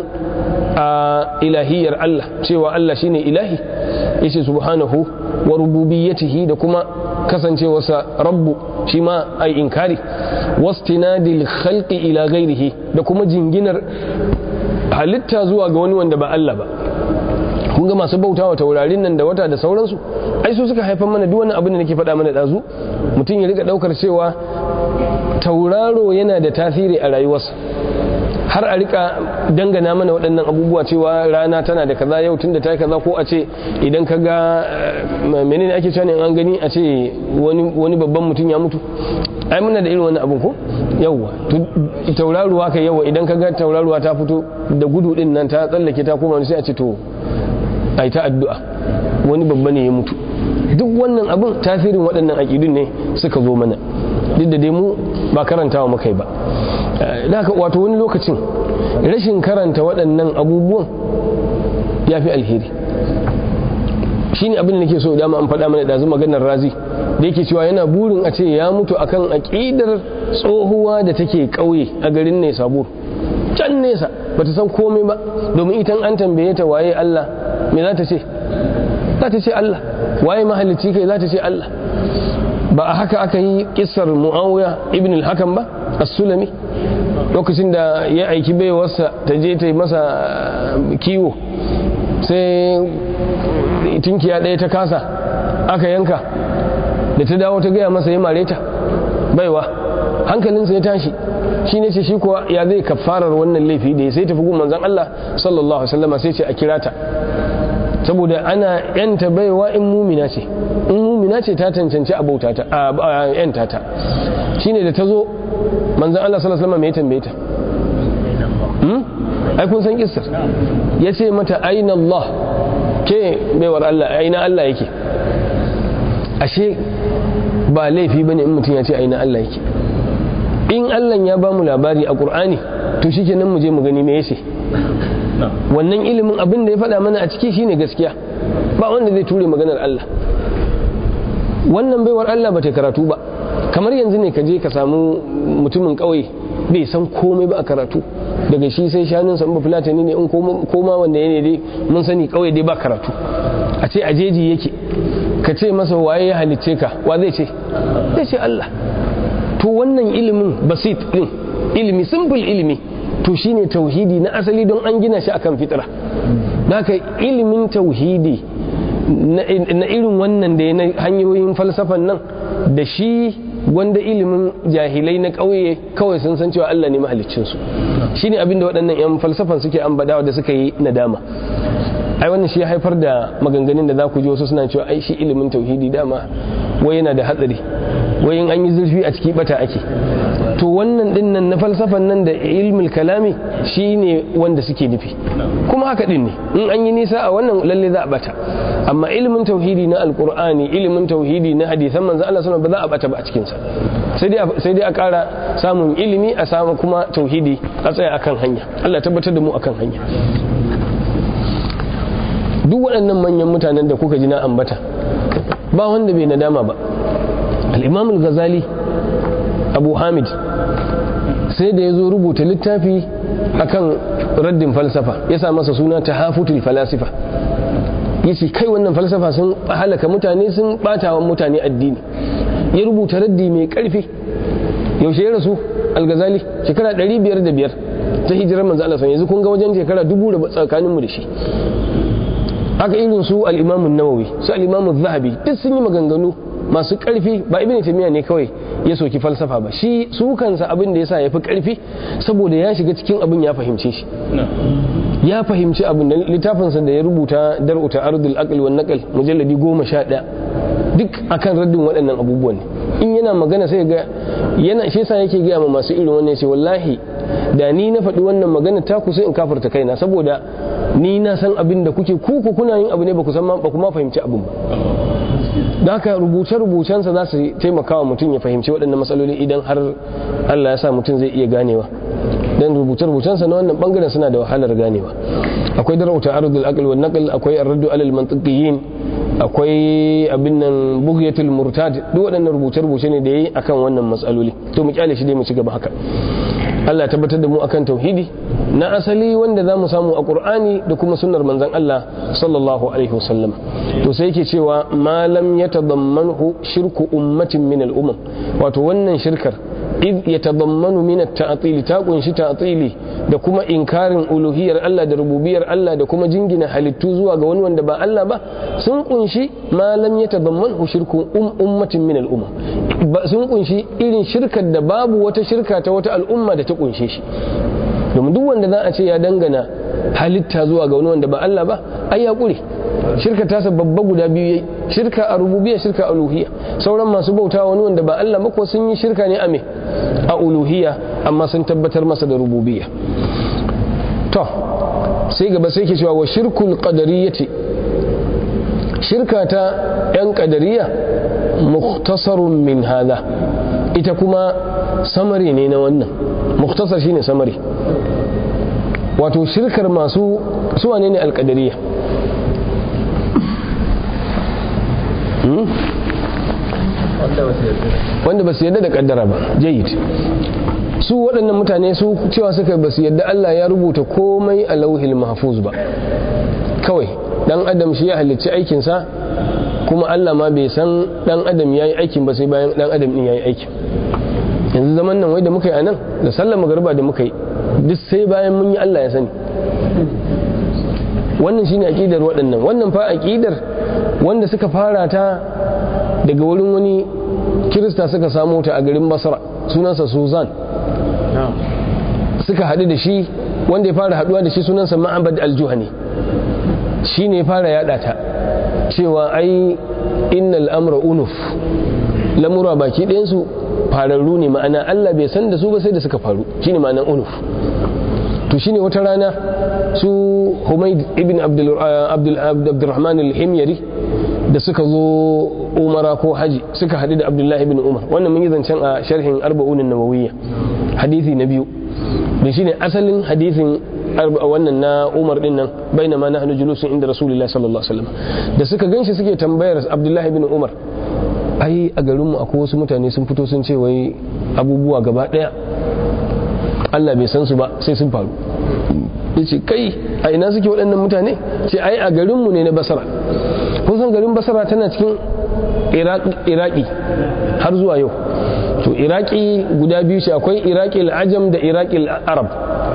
a ilahiyar Allah cewa Allah shine ilahi yace subhanahu wa rububiyyatihi da kuma kasancewarsa rabbu shi ma ai inkari wastinadil khalqi ila ghairihi da kuma jinginar halitta zuwa ga wani wanda ba Allah ba kun ga masu bautawa taurarin nan da wata da sauransu ai su suka haifar mana duk wani abin da nake faɗa mana dazu mutum ya rika daukar cewa tauraro yana da tasiri a rayuwarsa har a rika dangana mana waɗannan abubuwa cewa rana tana da kaza yau tun da ta yi kaza ko a ce idan ka ga menene ake cewa an gani a ce wani babban mutum ya mutu ai muna da irin wani abun ko yawwa tauraruwa kai yawa idan ka ga tauraruwa ta fito da gudu din nan ta tsallake ta koma sai a ce to ai ta addu'a wani babba ne ya mutu duk wannan abun tasirin waɗannan aƙidun ne suka zo mana duk da dai mu ba karantawa muka yi ba da haka wato wani lokacin rashin karanta waɗannan abubuwan ya fi alheri shi ne abin da ke so dama an faɗa mana ɗazu maganar razi da yake cewa yana burin a ce ya mutu akan aƙidar tsohuwa da take ƙauye a garin ne sabo can nesa ba ta san komai ba domin itan an tambaye ta waye Allah me za ta ce za ta ce Allah waye mahalicci kai za ta ce Allah ba a haka aka yi kissar muawiya ibn al-hakam ba as-sulami lokacin da ya aiki baiwarsa ta je ta yi masa kiwo sai tinkiya ɗaya ta kasa aka yanka da ta dawo ta gaya masa ya mare ta baiwa hankalinsa ya tashi shi ne ce shi kuwa ya zai kafarar wannan laifi da ya sai tafi gun manzon Allah sallallahu alaihi wasallam sai ce a kira ta saboda ana yanta baiwa in mumina ce in mumina ce ta cancanci a bauta ta a yanta ta shine da ta zo manzon Allah sallallahu alaihi wasallam ya tambaye ta ai kun san kissar ya ce mata aina Allah ke baiwar Allah aina Allah yake ashe ba laifi bane in mutum ya ce aina Allah yake in Allah ya ba mu labari a Qur'ani to shikenan mu je mu gani me yace wannan ilimin abin da ya faɗa mana a ciki shine gaskiya ba wanda zai ture maganar Allah wannan baiwar Allah ba ta karatu ba kamar yanzu ne ka je ka samu mutumin ƙauye bai san komai ba a karatu daga shi sai shanun san ba fulatani ne in koma wanda ya ne dai mun sani ƙauye dai ba karatu a ce a jeji yake ka ce masa waye ya halicce ka wa zai ce zai ce Allah to wannan ilimin basit din ilimi simple ilimi to shine tauhidi na asali don an gina shi akan fitra haka ilimin tauhidi na irin wannan da na hanyoyin falsafan nan da shi wanda ilimin jahilai na ƙauye kawai sun san cewa Allah ne mahaliccinsu shi ne abinda waɗannan 'yan falsafan suke ambadawa da suka yi nadama ai wannan shi ya haifar da maganganun da za ku ji wasu suna cewa ai shi ilimin tauhidi dama wai yana da hatsari wai in an yi zurfi a ciki bata ake to wannan din nan na falsafan nan da ilmul kalami shine wanda suke nufi kuma haka din ne in an yi nisa a wannan lalle za a bata amma ilimin tauhidi na alqur'ani ilimin tauhidi na hadisan manzo Allah sallallahu ba za a bata ba a cikin sa sai dai sai dai a ƙara samun ilimi a samu kuma tauhidi a tsaya akan hanya Allah tabbatar da mu akan hanya duk waɗannan manyan mutanen da kuka ji na ambata ba wanda bai nadama ba al-imam al-ghazali abu hamid sai da ya zo rubuta littafi akan raddin falsafa ya sa masa suna tahafutul falasifa yace kai wannan falsafa sun halaka mutane sun bata wa mutane addini ya rubuta raddi mai karfi yaushe ya rasu al-ghazali shekara 505 ta hijirar manzo Allah yanzu kun ga wajen shekara dubu da tsakaninmu da shi haka irin su al-imamu nawawi su al-imamu zahabi duk sun yi maganganu masu karfi ba ibn taymiya ne kawai ya soki falsafa ba shi su kansa abin da yasa yafi karfi saboda ya shiga cikin abin ya fahimce shi ya fahimci abin da littafinsa da ya rubuta dar'u ta'arudul aql wan naql mujalladi 11 duk akan raddin waɗannan abubuwan ne in yana magana sai ga yana shi yasa yake ga ma masu irin wannan sai wallahi da ni na faɗi wannan magana ta ku sai in kafarta kaina saboda ni na san abin da kuke ku ku kuna yin abu ne ba ku san ba kuma fahimci abin ba da haka rubuce-rubucensa za su taimaka wa mutum ya fahimci waɗannan matsaloli idan har Allah ya sa mutum zai iya ganewa dan rubuce-rubucensa na wannan bangaren suna da wahalar ganewa akwai darauta ardul aql wan naql akwai ar-raddu alal mantiqiyin akwai abin nan bughyatul murtad duk waɗannan rubuce-rubuce ne da yayi akan wannan matsaloli to mu kyale shi dai mu ci gaba haka Allah ya tabbatar da mu akan tauhidi na asali wanda za mu samu a Qur'ani da kuma sunnar manzon Allah sallallahu alaihi wasallam to sai yake cewa malam ya tadammanhu shirku ummatin min al-umam wato wannan shirkar id yatadammanu min at-ta'til ta kunshi ta'tili da kuma inkarin uluhiyar Allah da rububiyar Allah da kuma jingina halittu zuwa ga wani wanda ba Allah ba sun kunshi malam ya tadammanhu shirku ummatin min al-umam sun kunshi irin shirkar da babu wata shirka ta wata al'umma da ta kunshe shi domin duk wanda za a ce ya dangana halitta zuwa ga wani wanda ba Allah ba ai ya kure shirka tasa babba guda biyu yayi shirka a rububiyya shirka a uluhiyya sauran masu bauta wani wanda ba Allah ba ko sun yi shirka ne a me a uluhiyya amma sun tabbatar masa da rububiyya to sai gaba sai ke cewa wa shirkul qadariyyati shirka ta yan qadariyya mukhtasarun min hada ita kuma samari ne na wannan mukhtasar shine samari wato shirkar masu suwa ne ne alkadariya wanda ba su yadda da kaddara ba jayid su waɗannan mutane su cewa suka ba su yadda Allah ya rubuta komai a lauhil mahfuz ba kawai dan adam shi ya halicci aikinsa kuma Allah ma bai san dan adam ya yi aikin ba sai bayan dan adam din ya yi aikin yanzu zaman nan wai da muka yi a nan da sallar magariba da muka yi duk sai bayan mun yi Allah ya sani wannan shine aqidar waɗannan wannan fa aqidar wanda suka fara ta daga wurin wani kirista suka samu ta a garin Basra sunansa Suzan suka haɗu da shi wanda ya fara haɗuwa da shi sunansa Ma'abad al-Juhani shine ya fara yada ta cewa ai innal amra unuf lamura baki ɗayansu fararru ne ma'ana Allah bai san da su ba sai da suka faru shine ma'anan unuf to shine wata rana su Humayd ibn Abdul Abdurrahman al-Himyari da suka zo Umara ko Haji suka haɗu da Abdullah ibn Umar wannan mun yi zancen a sharhin Arba'un an-Nawawiyya hadisi na biyu da shine asalin hadisin wannan na Umar din nan bainama nahnu julusun inda Rasulullahi sallallahu alaihi wasallam da suka ganshi suke tambayar Abdullah ibn Umar ai a garinmu akwai wasu mutane sun fito sun ce wai abubuwa gaba daya Allah bai san su ba sai sun faru yace kai a ina suke waɗannan mutane ce ai a garinmu ne na basara kun san garin basara tana cikin iraki har zuwa yau to iraki guda biyu ce akwai iraki al'ajam da iraki arab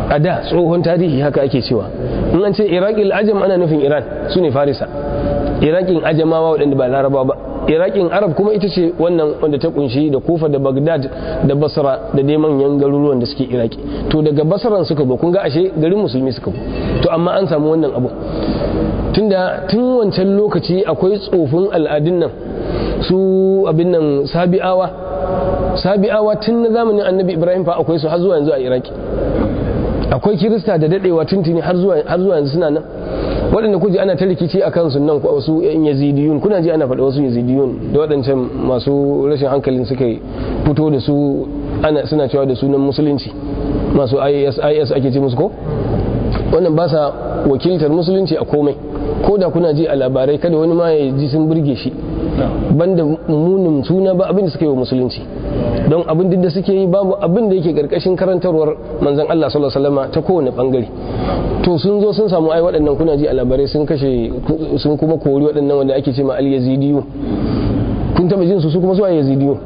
a da tsohon tarihi haka ake cewa in an ce iraqil ajam ana nufin iran su ne farisa iraqin ajamawa waɗanda ba laraba ba iraqin arab kuma ita ce wannan wanda ta kunshi da kufa da bagdad da basra da dai manyan garuruwan da suke iraki to daga basran suka zo kun ga ashe garin musulmi suka zo to amma an samu wannan abu tunda tun wancan lokaci akwai tsofin al'adun nan su abin nan sabi'awa sabi'awa tun na zamanin annabi ibrahim fa akwai su har zuwa yanzu a iraki akwai kirista da dadewa tuntuni har zuwa yanzu suna nan waɗanda kuji ana ta rikici a kansu nan wasu yan yazidiyun kuna ji ana faɗa wasu yazidiyun da waɗancan masu rashin hankalin suka fito da su ana suna cewa da sunan musulunci masu is is ake ce musu ko wannan ba sa wakiltar musulunci a komai ko da kuna ji a labarai kada wani ma ya ji sun burge shi banda munin suna ba abin da suka yi wa musulunci don abin da suke yi babu abin da yake karkashin karantarwar manzon Allah sallallahu alaihi wasallam ta kowane bangare to sun zo sun samu ai waɗannan kuna ji a labarai sun kashe sun kuma kori waɗannan wanda ake ce ma al yazidiyu kun taba jin su su kuma su al yazidiyu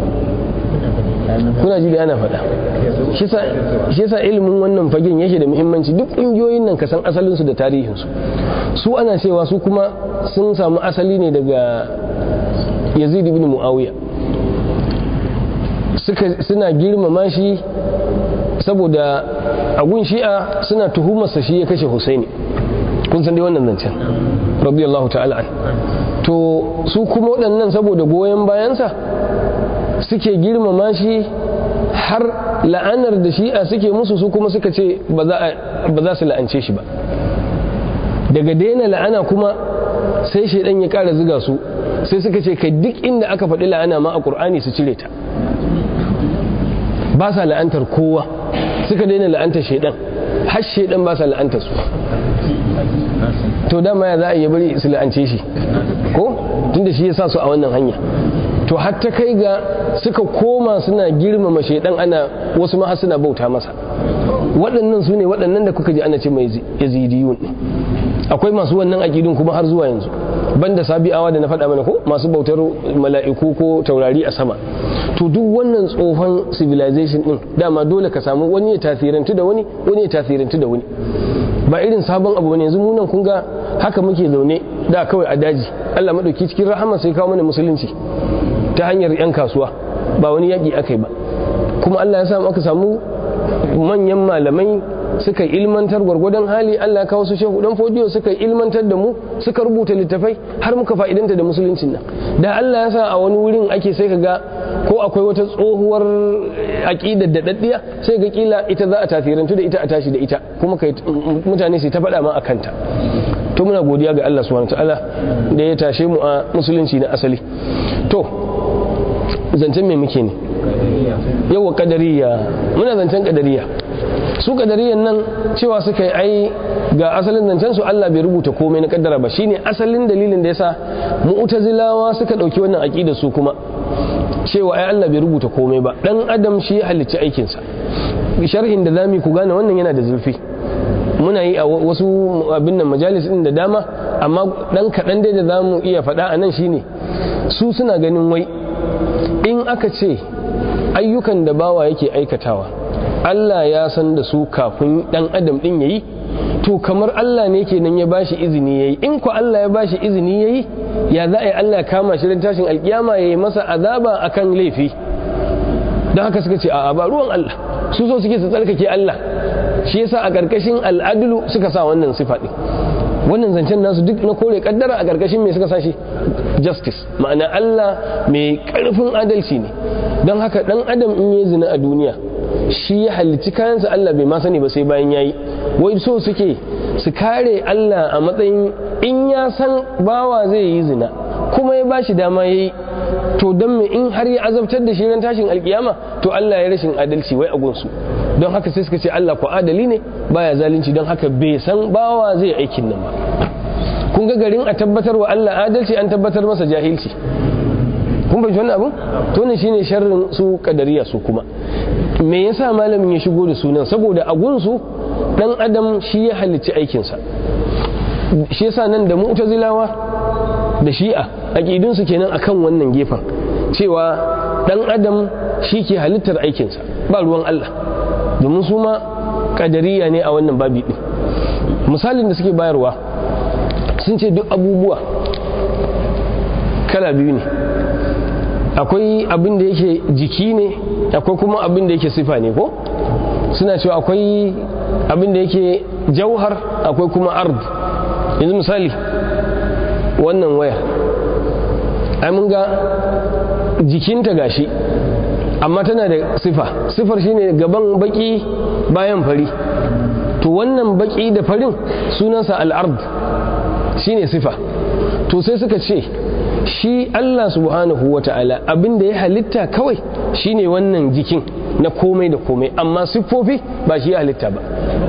kuna ji da ana faɗa shi yasa ilimin wannan fagen yake da muhimmanci duk ƙungiyoyin nan ka san asalinsu da tarihinsu su ana cewa su kuma sun samu asali ne daga yazid ibn muawiya suna girmama shi saboda agun shi'a suna tuhumarsa shi ya kashe husaini kun san dai wannan zancen radiyallahu ta'ala an to su kuma waɗannan saboda goyon bayansa suke girmama shi har la'anar da shi'a suke musu su kuma suka ce ba za su la'ance shi ba daga daina la'ana kuma sai shaidan ya kara ziga su sai suka ce kai duk inda aka faɗi la'ana ma a ƙur'ani su cire ta ba sa la'antar kowa suka daina la'antar shaidan har shaidan ba sa la'antar su to dama ya za a yi bari su la'ance shi ko tunda shi ya sa su a wannan hanya to har ta kai ga suka koma suna girmama shaidan ana wasu ma suna bauta masa waɗannan su ne waɗannan da kuka ji ana ce mai yazidiyun akwai masu wannan aƙidun kuma har zuwa yanzu banda sabi'awa da na faɗa mana ko masu bautar mala'iku ko taurari a sama to duk wannan tsohon civilization din dama dole ka samu wani ya tasirantu da wani wani ya tasirantu da wani ba irin sabon abu ne yanzu mu nan kun ga haka muke zaune da kawai a daji Allah madauki cikin rahama sai kawo mana musulunci ta hanyar yan kasuwa ba wani yaƙi aka yi ba kuma Allah ya samu aka samu manyan malamai suka ilmantar gwargwadon hali Allah ya kawo su shehu dan fodiyo suka ilmantar da mu suka rubuta littafai har muka fa'idanta da musuluncin nan da Allah ya sa a wani wurin ake sai ka ga ko akwai wata tsohuwar aqidar da daddiya sai ga kila ita za a tafirantu da ita a tashi da ita kuma kai mutane su ta faɗa ma akan ta to muna godiya ga Allah subhanahu ta'ala da ya tashe mu a musulunci na asali to zancen me muke ne yawa kadariya muna zancen kadariya su kadariyan nan cewa suka yi ai ga asalin zancen su Allah bai rubuta komai na kaddara ba shine asalin dalilin da yasa mu'tazilawa suka dauki wannan aqida su kuma cewa ai Allah bai rubuta komai ba dan adam shi ya halicci aikin sa sharhin da zamu ku gane wannan yana da zulfi muna yi a wasu abin nan majalis din da dama amma dan kadan dai da zamu iya faɗa a nan shine su suna ganin wai in aka ce ayyukan da bawa yake aikatawa Allah ya san da su kafin dan adam din yayi to kamar Allah ne kenan ya bashi izini yayi in ko Allah ya bashi izini yayi ya za a yi Allah ya kama shi tashin alkiyama yayi masa azaba akan laifi don haka suka ce a ba ruwan Allah su so suke su tsarkake Allah shi yasa a karkashin al'adlu suka sa wannan sifa din wannan zancen nasu duk na kore kaddara a karkashin me suka sa shi justice ma'ana Allah mai karfin adalci ne don haka dan adam in yi zina a duniya shi ya halicci kayansa Allah bai ma sani ba sai bayan yayi wai so suke su kare Allah a matsayin in ya san bawa zai yi zina kuma ya bashi dama yayi to don me in har ya azabtar da shi ran tashin alkiyama to Allah ya rashin adalci wai a gunsu don haka sai suka ce Allah ko adali ne baya zalunci don haka bai san bawa zai aikin nan ba kun ga garin a tabbatar wa Allah adalci an tabbatar masa jahilci kun bai wannan abun to ne shine sharrin su kadariya su kuma me yasa malamin ya shigo da sunan saboda a gunsu dan adam shi ya halicci aikinsa shi yasa nan da mu'tazilawa da shi'a aqidun su kenan akan wannan gefen cewa dan adam shi ke halittar aikinsa ba ruwan Allah domin su ma kadariya ne a wannan babi din misalin da suke bayarwa sun ce duk abubuwa kala biyu ne akwai abin da yake jiki ne akwai kuma abin da yake sifa ne ko suna cewa akwai abin da yake jauhar akwai kuma ard yanzu misali wannan wayar ai mun ga jikinta gashi amma tana da sifa sifar shine gaban baki bayan fari to wannan baki da farin sunansa al'ard shine sifa to sai suka ce shi Allah subhanahu wa ta'ala abin da ya halitta kawai shine wannan jikin na komai da komai amma siffofi ba shi ya halitta ba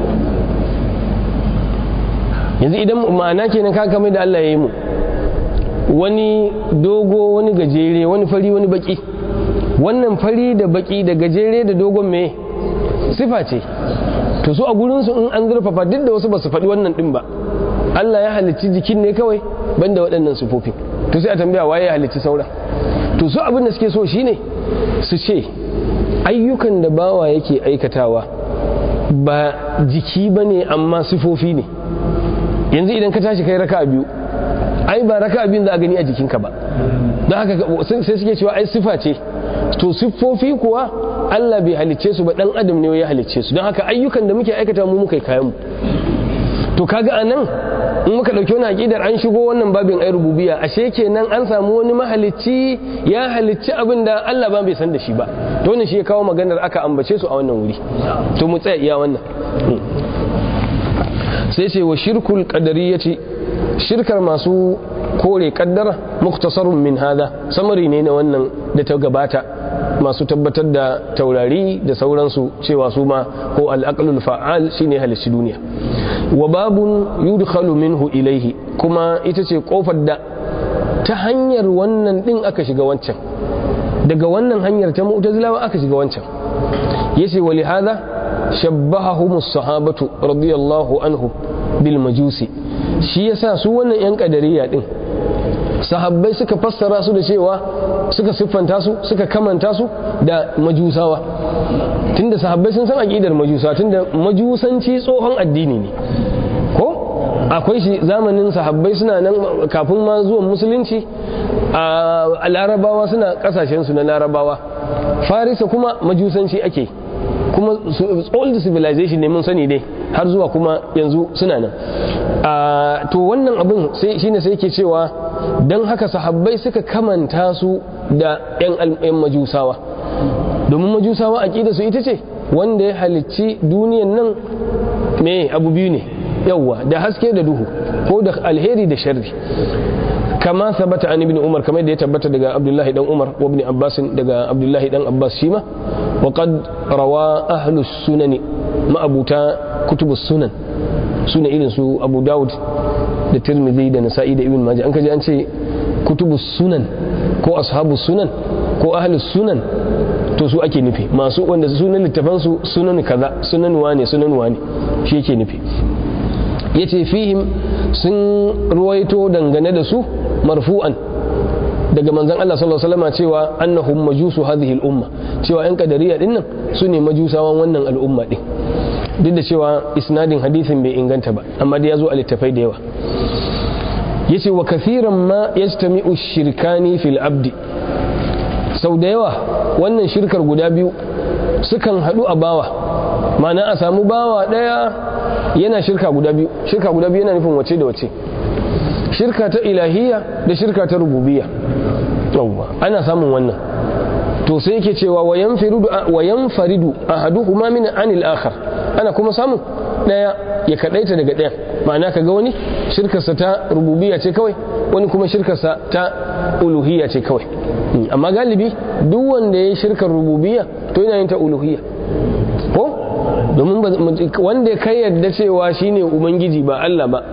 yanzu idan ma'ana kenan ka kamar da Allah ya yi mu wani dogo wani gajere wani fari wani baki wannan fari da baki da gajere da dogon me sifa ce to su a gurinsu in an zurfafa duk da wasu ba su faɗi wannan ɗin ba Allah ya halicci jikin ne kawai banda waɗannan sifofin to sai a tambaya waye ya halicci sauran to su abin da suke so shine su ce ayyukan da bawa yake aikatawa ba jiki ba ne amma sifofi ne yanzu idan ka tashi kai raka biyu ai ba raka biyun za a gani a jikinka ba don haka sai suke cewa ai sifa ce to siffofi kuwa Allah bai halicce su ba dan adam ne ya halicce su don haka ayyukan da muke aikata mu muka kayan mu to kaga anan in muka dauki wani aqidar an shigo wannan babin ai rububiyya ashe kenan an samu wani mahalicci ya halicci abin da Allah ba bai san da shi ba to wannan shi ya kawo maganar aka ambace su a wannan wuri to mu tsaya iya wannan sai ce wa shirkul qadariyyati shirkar masu kore kaddara muktasarun min hada samari ne na wannan da ta gabata masu tabbatar da taurari da sauransu cewa su ma ko al'aqlul fa'al shine halicci duniya wa babun yudkhalu minhu ilaihi kuma ita ce kofar da ta hanyar wannan din aka shiga wancan daga wannan hanyar ta mu'tazilawa aka shiga wancan yace wa lihada shabbahahum as-sahabatu radiyallahu anhu bil majusi shi yasa su wannan yan kadariya din sahabbai suka fassara su da cewa suka siffanta su suka kamanta su da majusawa tunda sahabbai sun san aqidar majusa tunda majusanci tsohon addini ne ko akwai shi zamanin sahabbai suna nan kafin ma zuwan musulunci a larabawa suna kasashen su na larabawa farisa kuma majusanci ake kuma old civilization ne mun sani dai har zuwa kuma yanzu suna nan to wannan abin shine sai ke cewa don haka sahabbai suka kamanta su da 'yan majusawa domin majusawa a su ita ce wanda ya halicci duniyan nan me abu biyu ne yauwa da haske da duhu ko da alheri da sharri kama sabata an ibn umar kamar da ya tabbata daga abdullahi dan umar wa ibn abbas daga abdullahi dan abbas shima wa qad rawa ahlus sunani ma'abuta kutubus sunan suna irin su abu dawud da tirmidhi da nasa'i da ibn majah an kaji an ce kutubus sunan ko ashabus sunan ko ahlus sunan to su ake nufi masu wanda sunan littafan su sunan kaza sunan wane sunan wane shi yake nufi yace fihim sun ruwaito dangane da su marfu'an daga manzon Allah sallallahu alaihi wasallam cewa annahum majusu hadhihi al-umma cewa yan kadariya dinnan su ne majusawan wannan al'umma din duk da cewa isnadin hadisin bai inganta ba amma dai ya zo a littafai da yawa yace wa kathiran ma yajtami'u shirkani fil abdi sau da yawa wannan shirkar guda biyu sukan haɗu a bawa ma'ana a samu bawa ɗaya yana shirka guda biyu shirka guda biyu yana nufin wace da wace shirka ta ilahiyya da shirka ta rububiyya yawwa ana samun wannan to sai yake cewa wa yanfaridu ahaduhuma min anil akhar ana kuma samun daya ya kadaita daga daya ma'ana kaga wani shirkarsa ta rububiyya ce kawai wani kuma shirkarsa ta uluhiyya ce kawai amma galibi duk wanda ya yi shirkar rububiyya to yana yin ta uluhiyya ko domin wanda ya kai yadda cewa shine ubangiji ba Allah ba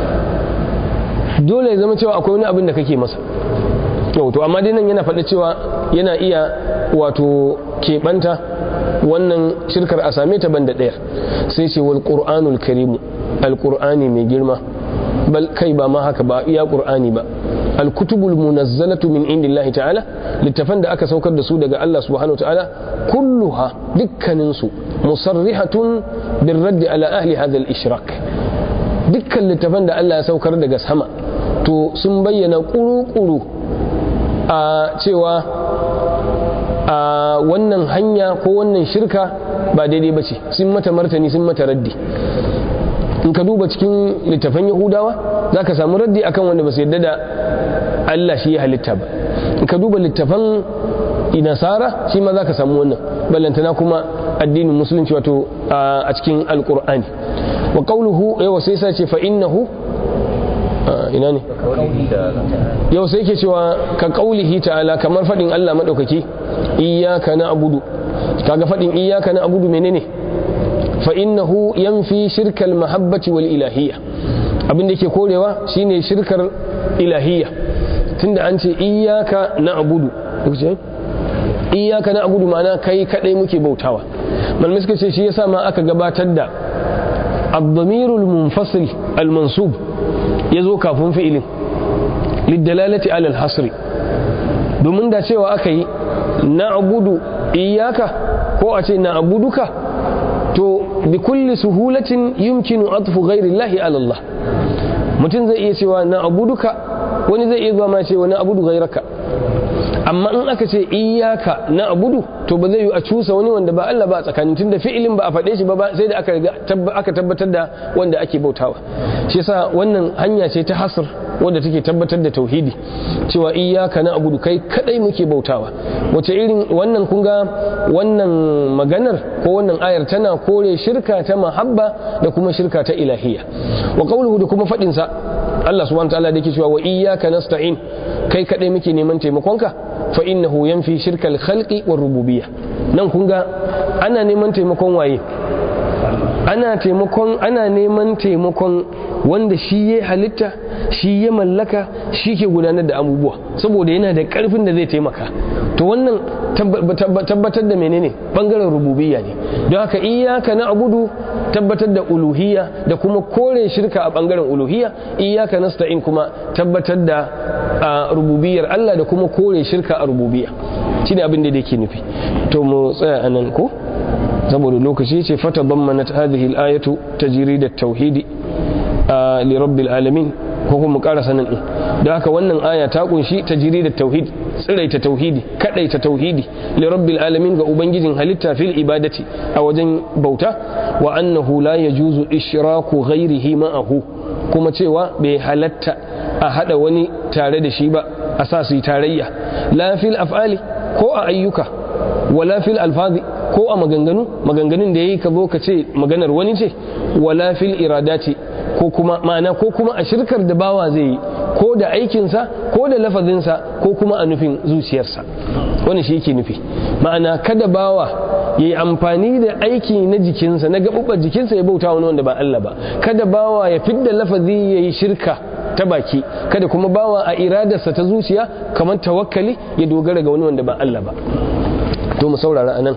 dole ya zama cewa akwai wani abin da kake masa to amma dai nan yana faɗa cewa yana iya wato keɓanta wannan shirkar a same ta banda ɗaya sai ce wal qur'anul karimu alqur'ani mai girma bal kai ba ma haka ba iya qur'ani ba al-kutubul munazzalatu min indillahi ta'ala littafan da aka saukar da su daga Allah subhanahu ta'ala kulluha dukkanin su musarrihatun birraddi ala ahli hadha al-ishrak dukkan littafan da Allah ya saukar daga sama to sun bayyana kuru-kuru a cewa a wannan hanya ko wannan shirka ba daidai ba ce sun mata martani sun mata raddi in ka duba cikin littafan yahudawa za ka samu raddi akan wanda ba su yadda da Allah shi ya halitta ba in ka duba littafan nasara shi ma za ka samu wannan ballantana kuma addinin musulunci wato a cikin alkur'ani wa qawluhu yawa sai sa ce fa innahu ina ne yau sai ke cewa ka qaulihi ta'ala kamar fadin Allah madaukaki iyyaka na'budu kaga fadin iyyaka na'budu menene fa innahu yanfi shirkal mahabbati wal ilahiyya abin da yake korewa shine shirkar ilahiyya tunda an ce iyyaka na'budu iyyaka na'budu ma'ana kai kadai muke bautawa malamai suka ce shi yasa ma aka gabatar da ad-damirul munfasil al-mansub yazo kafin fi'ilin lidalalati ala al-hasri domin da cewa aka yi na'budu iyyaka ko a ce na'buduka to bi kulli suhulatin yumkinu atfu ghairi llahi ala Allah mutum zai iya cewa na'buduka wani zai iya zuwa ma ce wani abudu ghairaka amma in aka ce iyaka na abudu to ba zai yi a cusa wani wanda ba Allah ba a tsakanin tunda fi'ilin ba a faɗe shi ba sai da aka tabbatar da wanda ake bautawa shi yasa wannan hanya ce ta hasr wanda take tabbatar da tauhidi cewa iyaka na abudu kai kadai muke bautawa wace irin wannan kun ga wannan maganar ko wannan ayar tana kore shirka ta mahabba da kuma shirka ta ilahiyya wa qawluhu da kuma faɗin sa Allah subhanahu wa ta'ala da yake cewa wa iyyaka nasta'in kai kadai muke neman taimakonka fa innahu yanfi shirkal khalqi war rububiyya nan kun ga ana neman taimakon waye ana taimakon ana neman taimakon wanda shi ya halitta shi ya mallaka shi ke gudanar da abubuwa saboda yana da karfin da zai taimaka to wannan tabbatar da menene bangaren rububiyya ne don haka iyaka na abudu tabbatar da uluhiyya da kuma kore shirka a bangaren uluhiyya iyaka nasta'in kuma tabbatar da rububiyyar Allah da kuma kore shirka a rububiyya shine abin da yake nufi to mu tsaya anan ko saboda lokaci ce fata bammanat hadhihi al-ayatu tajrid at-tauhid li rabbil alamin ko kuma ƙara sanin din don haka wannan aya ta kunshi tajrid at-tauhid tsiraita tauhidi kadaita tauhidi li rabbil alamin ga ubangijin halitta fil ibadati a wajen bauta wa annahu la yajuzu ishraku ghairihi ma'ahu kuma cewa bai halatta a hada wani tare da shi ba a sa su yi tarayya la fil af'ali ko a ayyuka wala fil alfazi ko a maganganu maganganun da yayi ka zo ka ce maganar wani ce wala fil iradati ko kuma ma'ana ko kuma a shirkar da bawa zai yi ko da aikinsa ko da lafazinsa ko kuma a nufin zuciyarsa wani shi yake nufi ma'ana kada bawa ya yi amfani da aiki na jikinsa na gaɓuɓɓar jikinsa ya bauta wani wanda ba Allah ba kada bawa ya fidda lafazi ya yi shirka ta baki kada kuma bawa a iradarsa ta zuciya kamar tawakkali ya dogara ga wani wanda ba Allah ba to mu saurara anan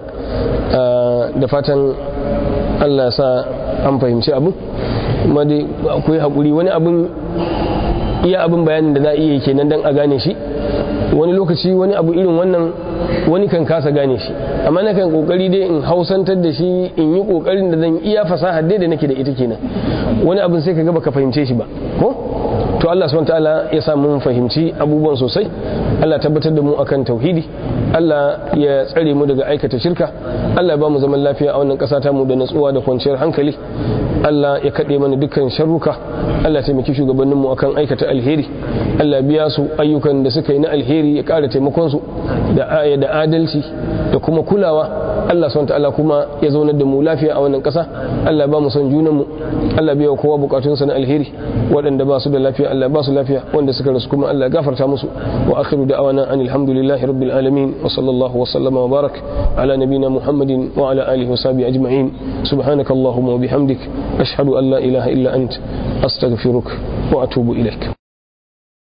da fatan Allah sa an fahimci abu kuma dai akwai haƙuri wani abin iya abin bayanin da za a iya kenan dan a gane shi wani lokaci wani abu irin wannan wani kan kasa gane shi amma na kan kokari dai in hausantar da shi in yi kokarin da zan iya fasaha dai da nake da ita kenan wani abin sai ka ga baka fahimce shi ba ko to Allah subhanahu ta'ala ya sa mun fahimci abubuwan sosai Allah tabbatar da mu akan tauhidi Allah ya tsare mu daga aikata shirka Allah ya ba mu zaman lafiya a wannan ƙasa ta mu da natsuwa da kwanciyar hankali Allah ya kaɗe mana dukkan sharruka Allah ya taimaki shugabannin mu akan aikata alheri Allah biya su ayyukan da suka yi na alheri ya ƙara taimakon su da aya da adalci da kuma kulawa Allah subhanahu ta'ala kuma ya zaunar da mu lafiya a wannan ƙasa Allah ba mu son junan mu Allah biya kowa bukatunsa na alheri waɗanda ba su da lafiya Allah ba su lafiya wanda suka rasu kuma Allah gafarta musu wa akhiru da'awana anil hamdulillahi rabbil alamin wa sallallahu wa sallama wa barak ala nabina muhammadin wa ala alihi wa sahbihi ajma'in subhanakallahumma wa bihamdik ashhadu an la ilaha illa ant astaghfiruka wa atubu ilaik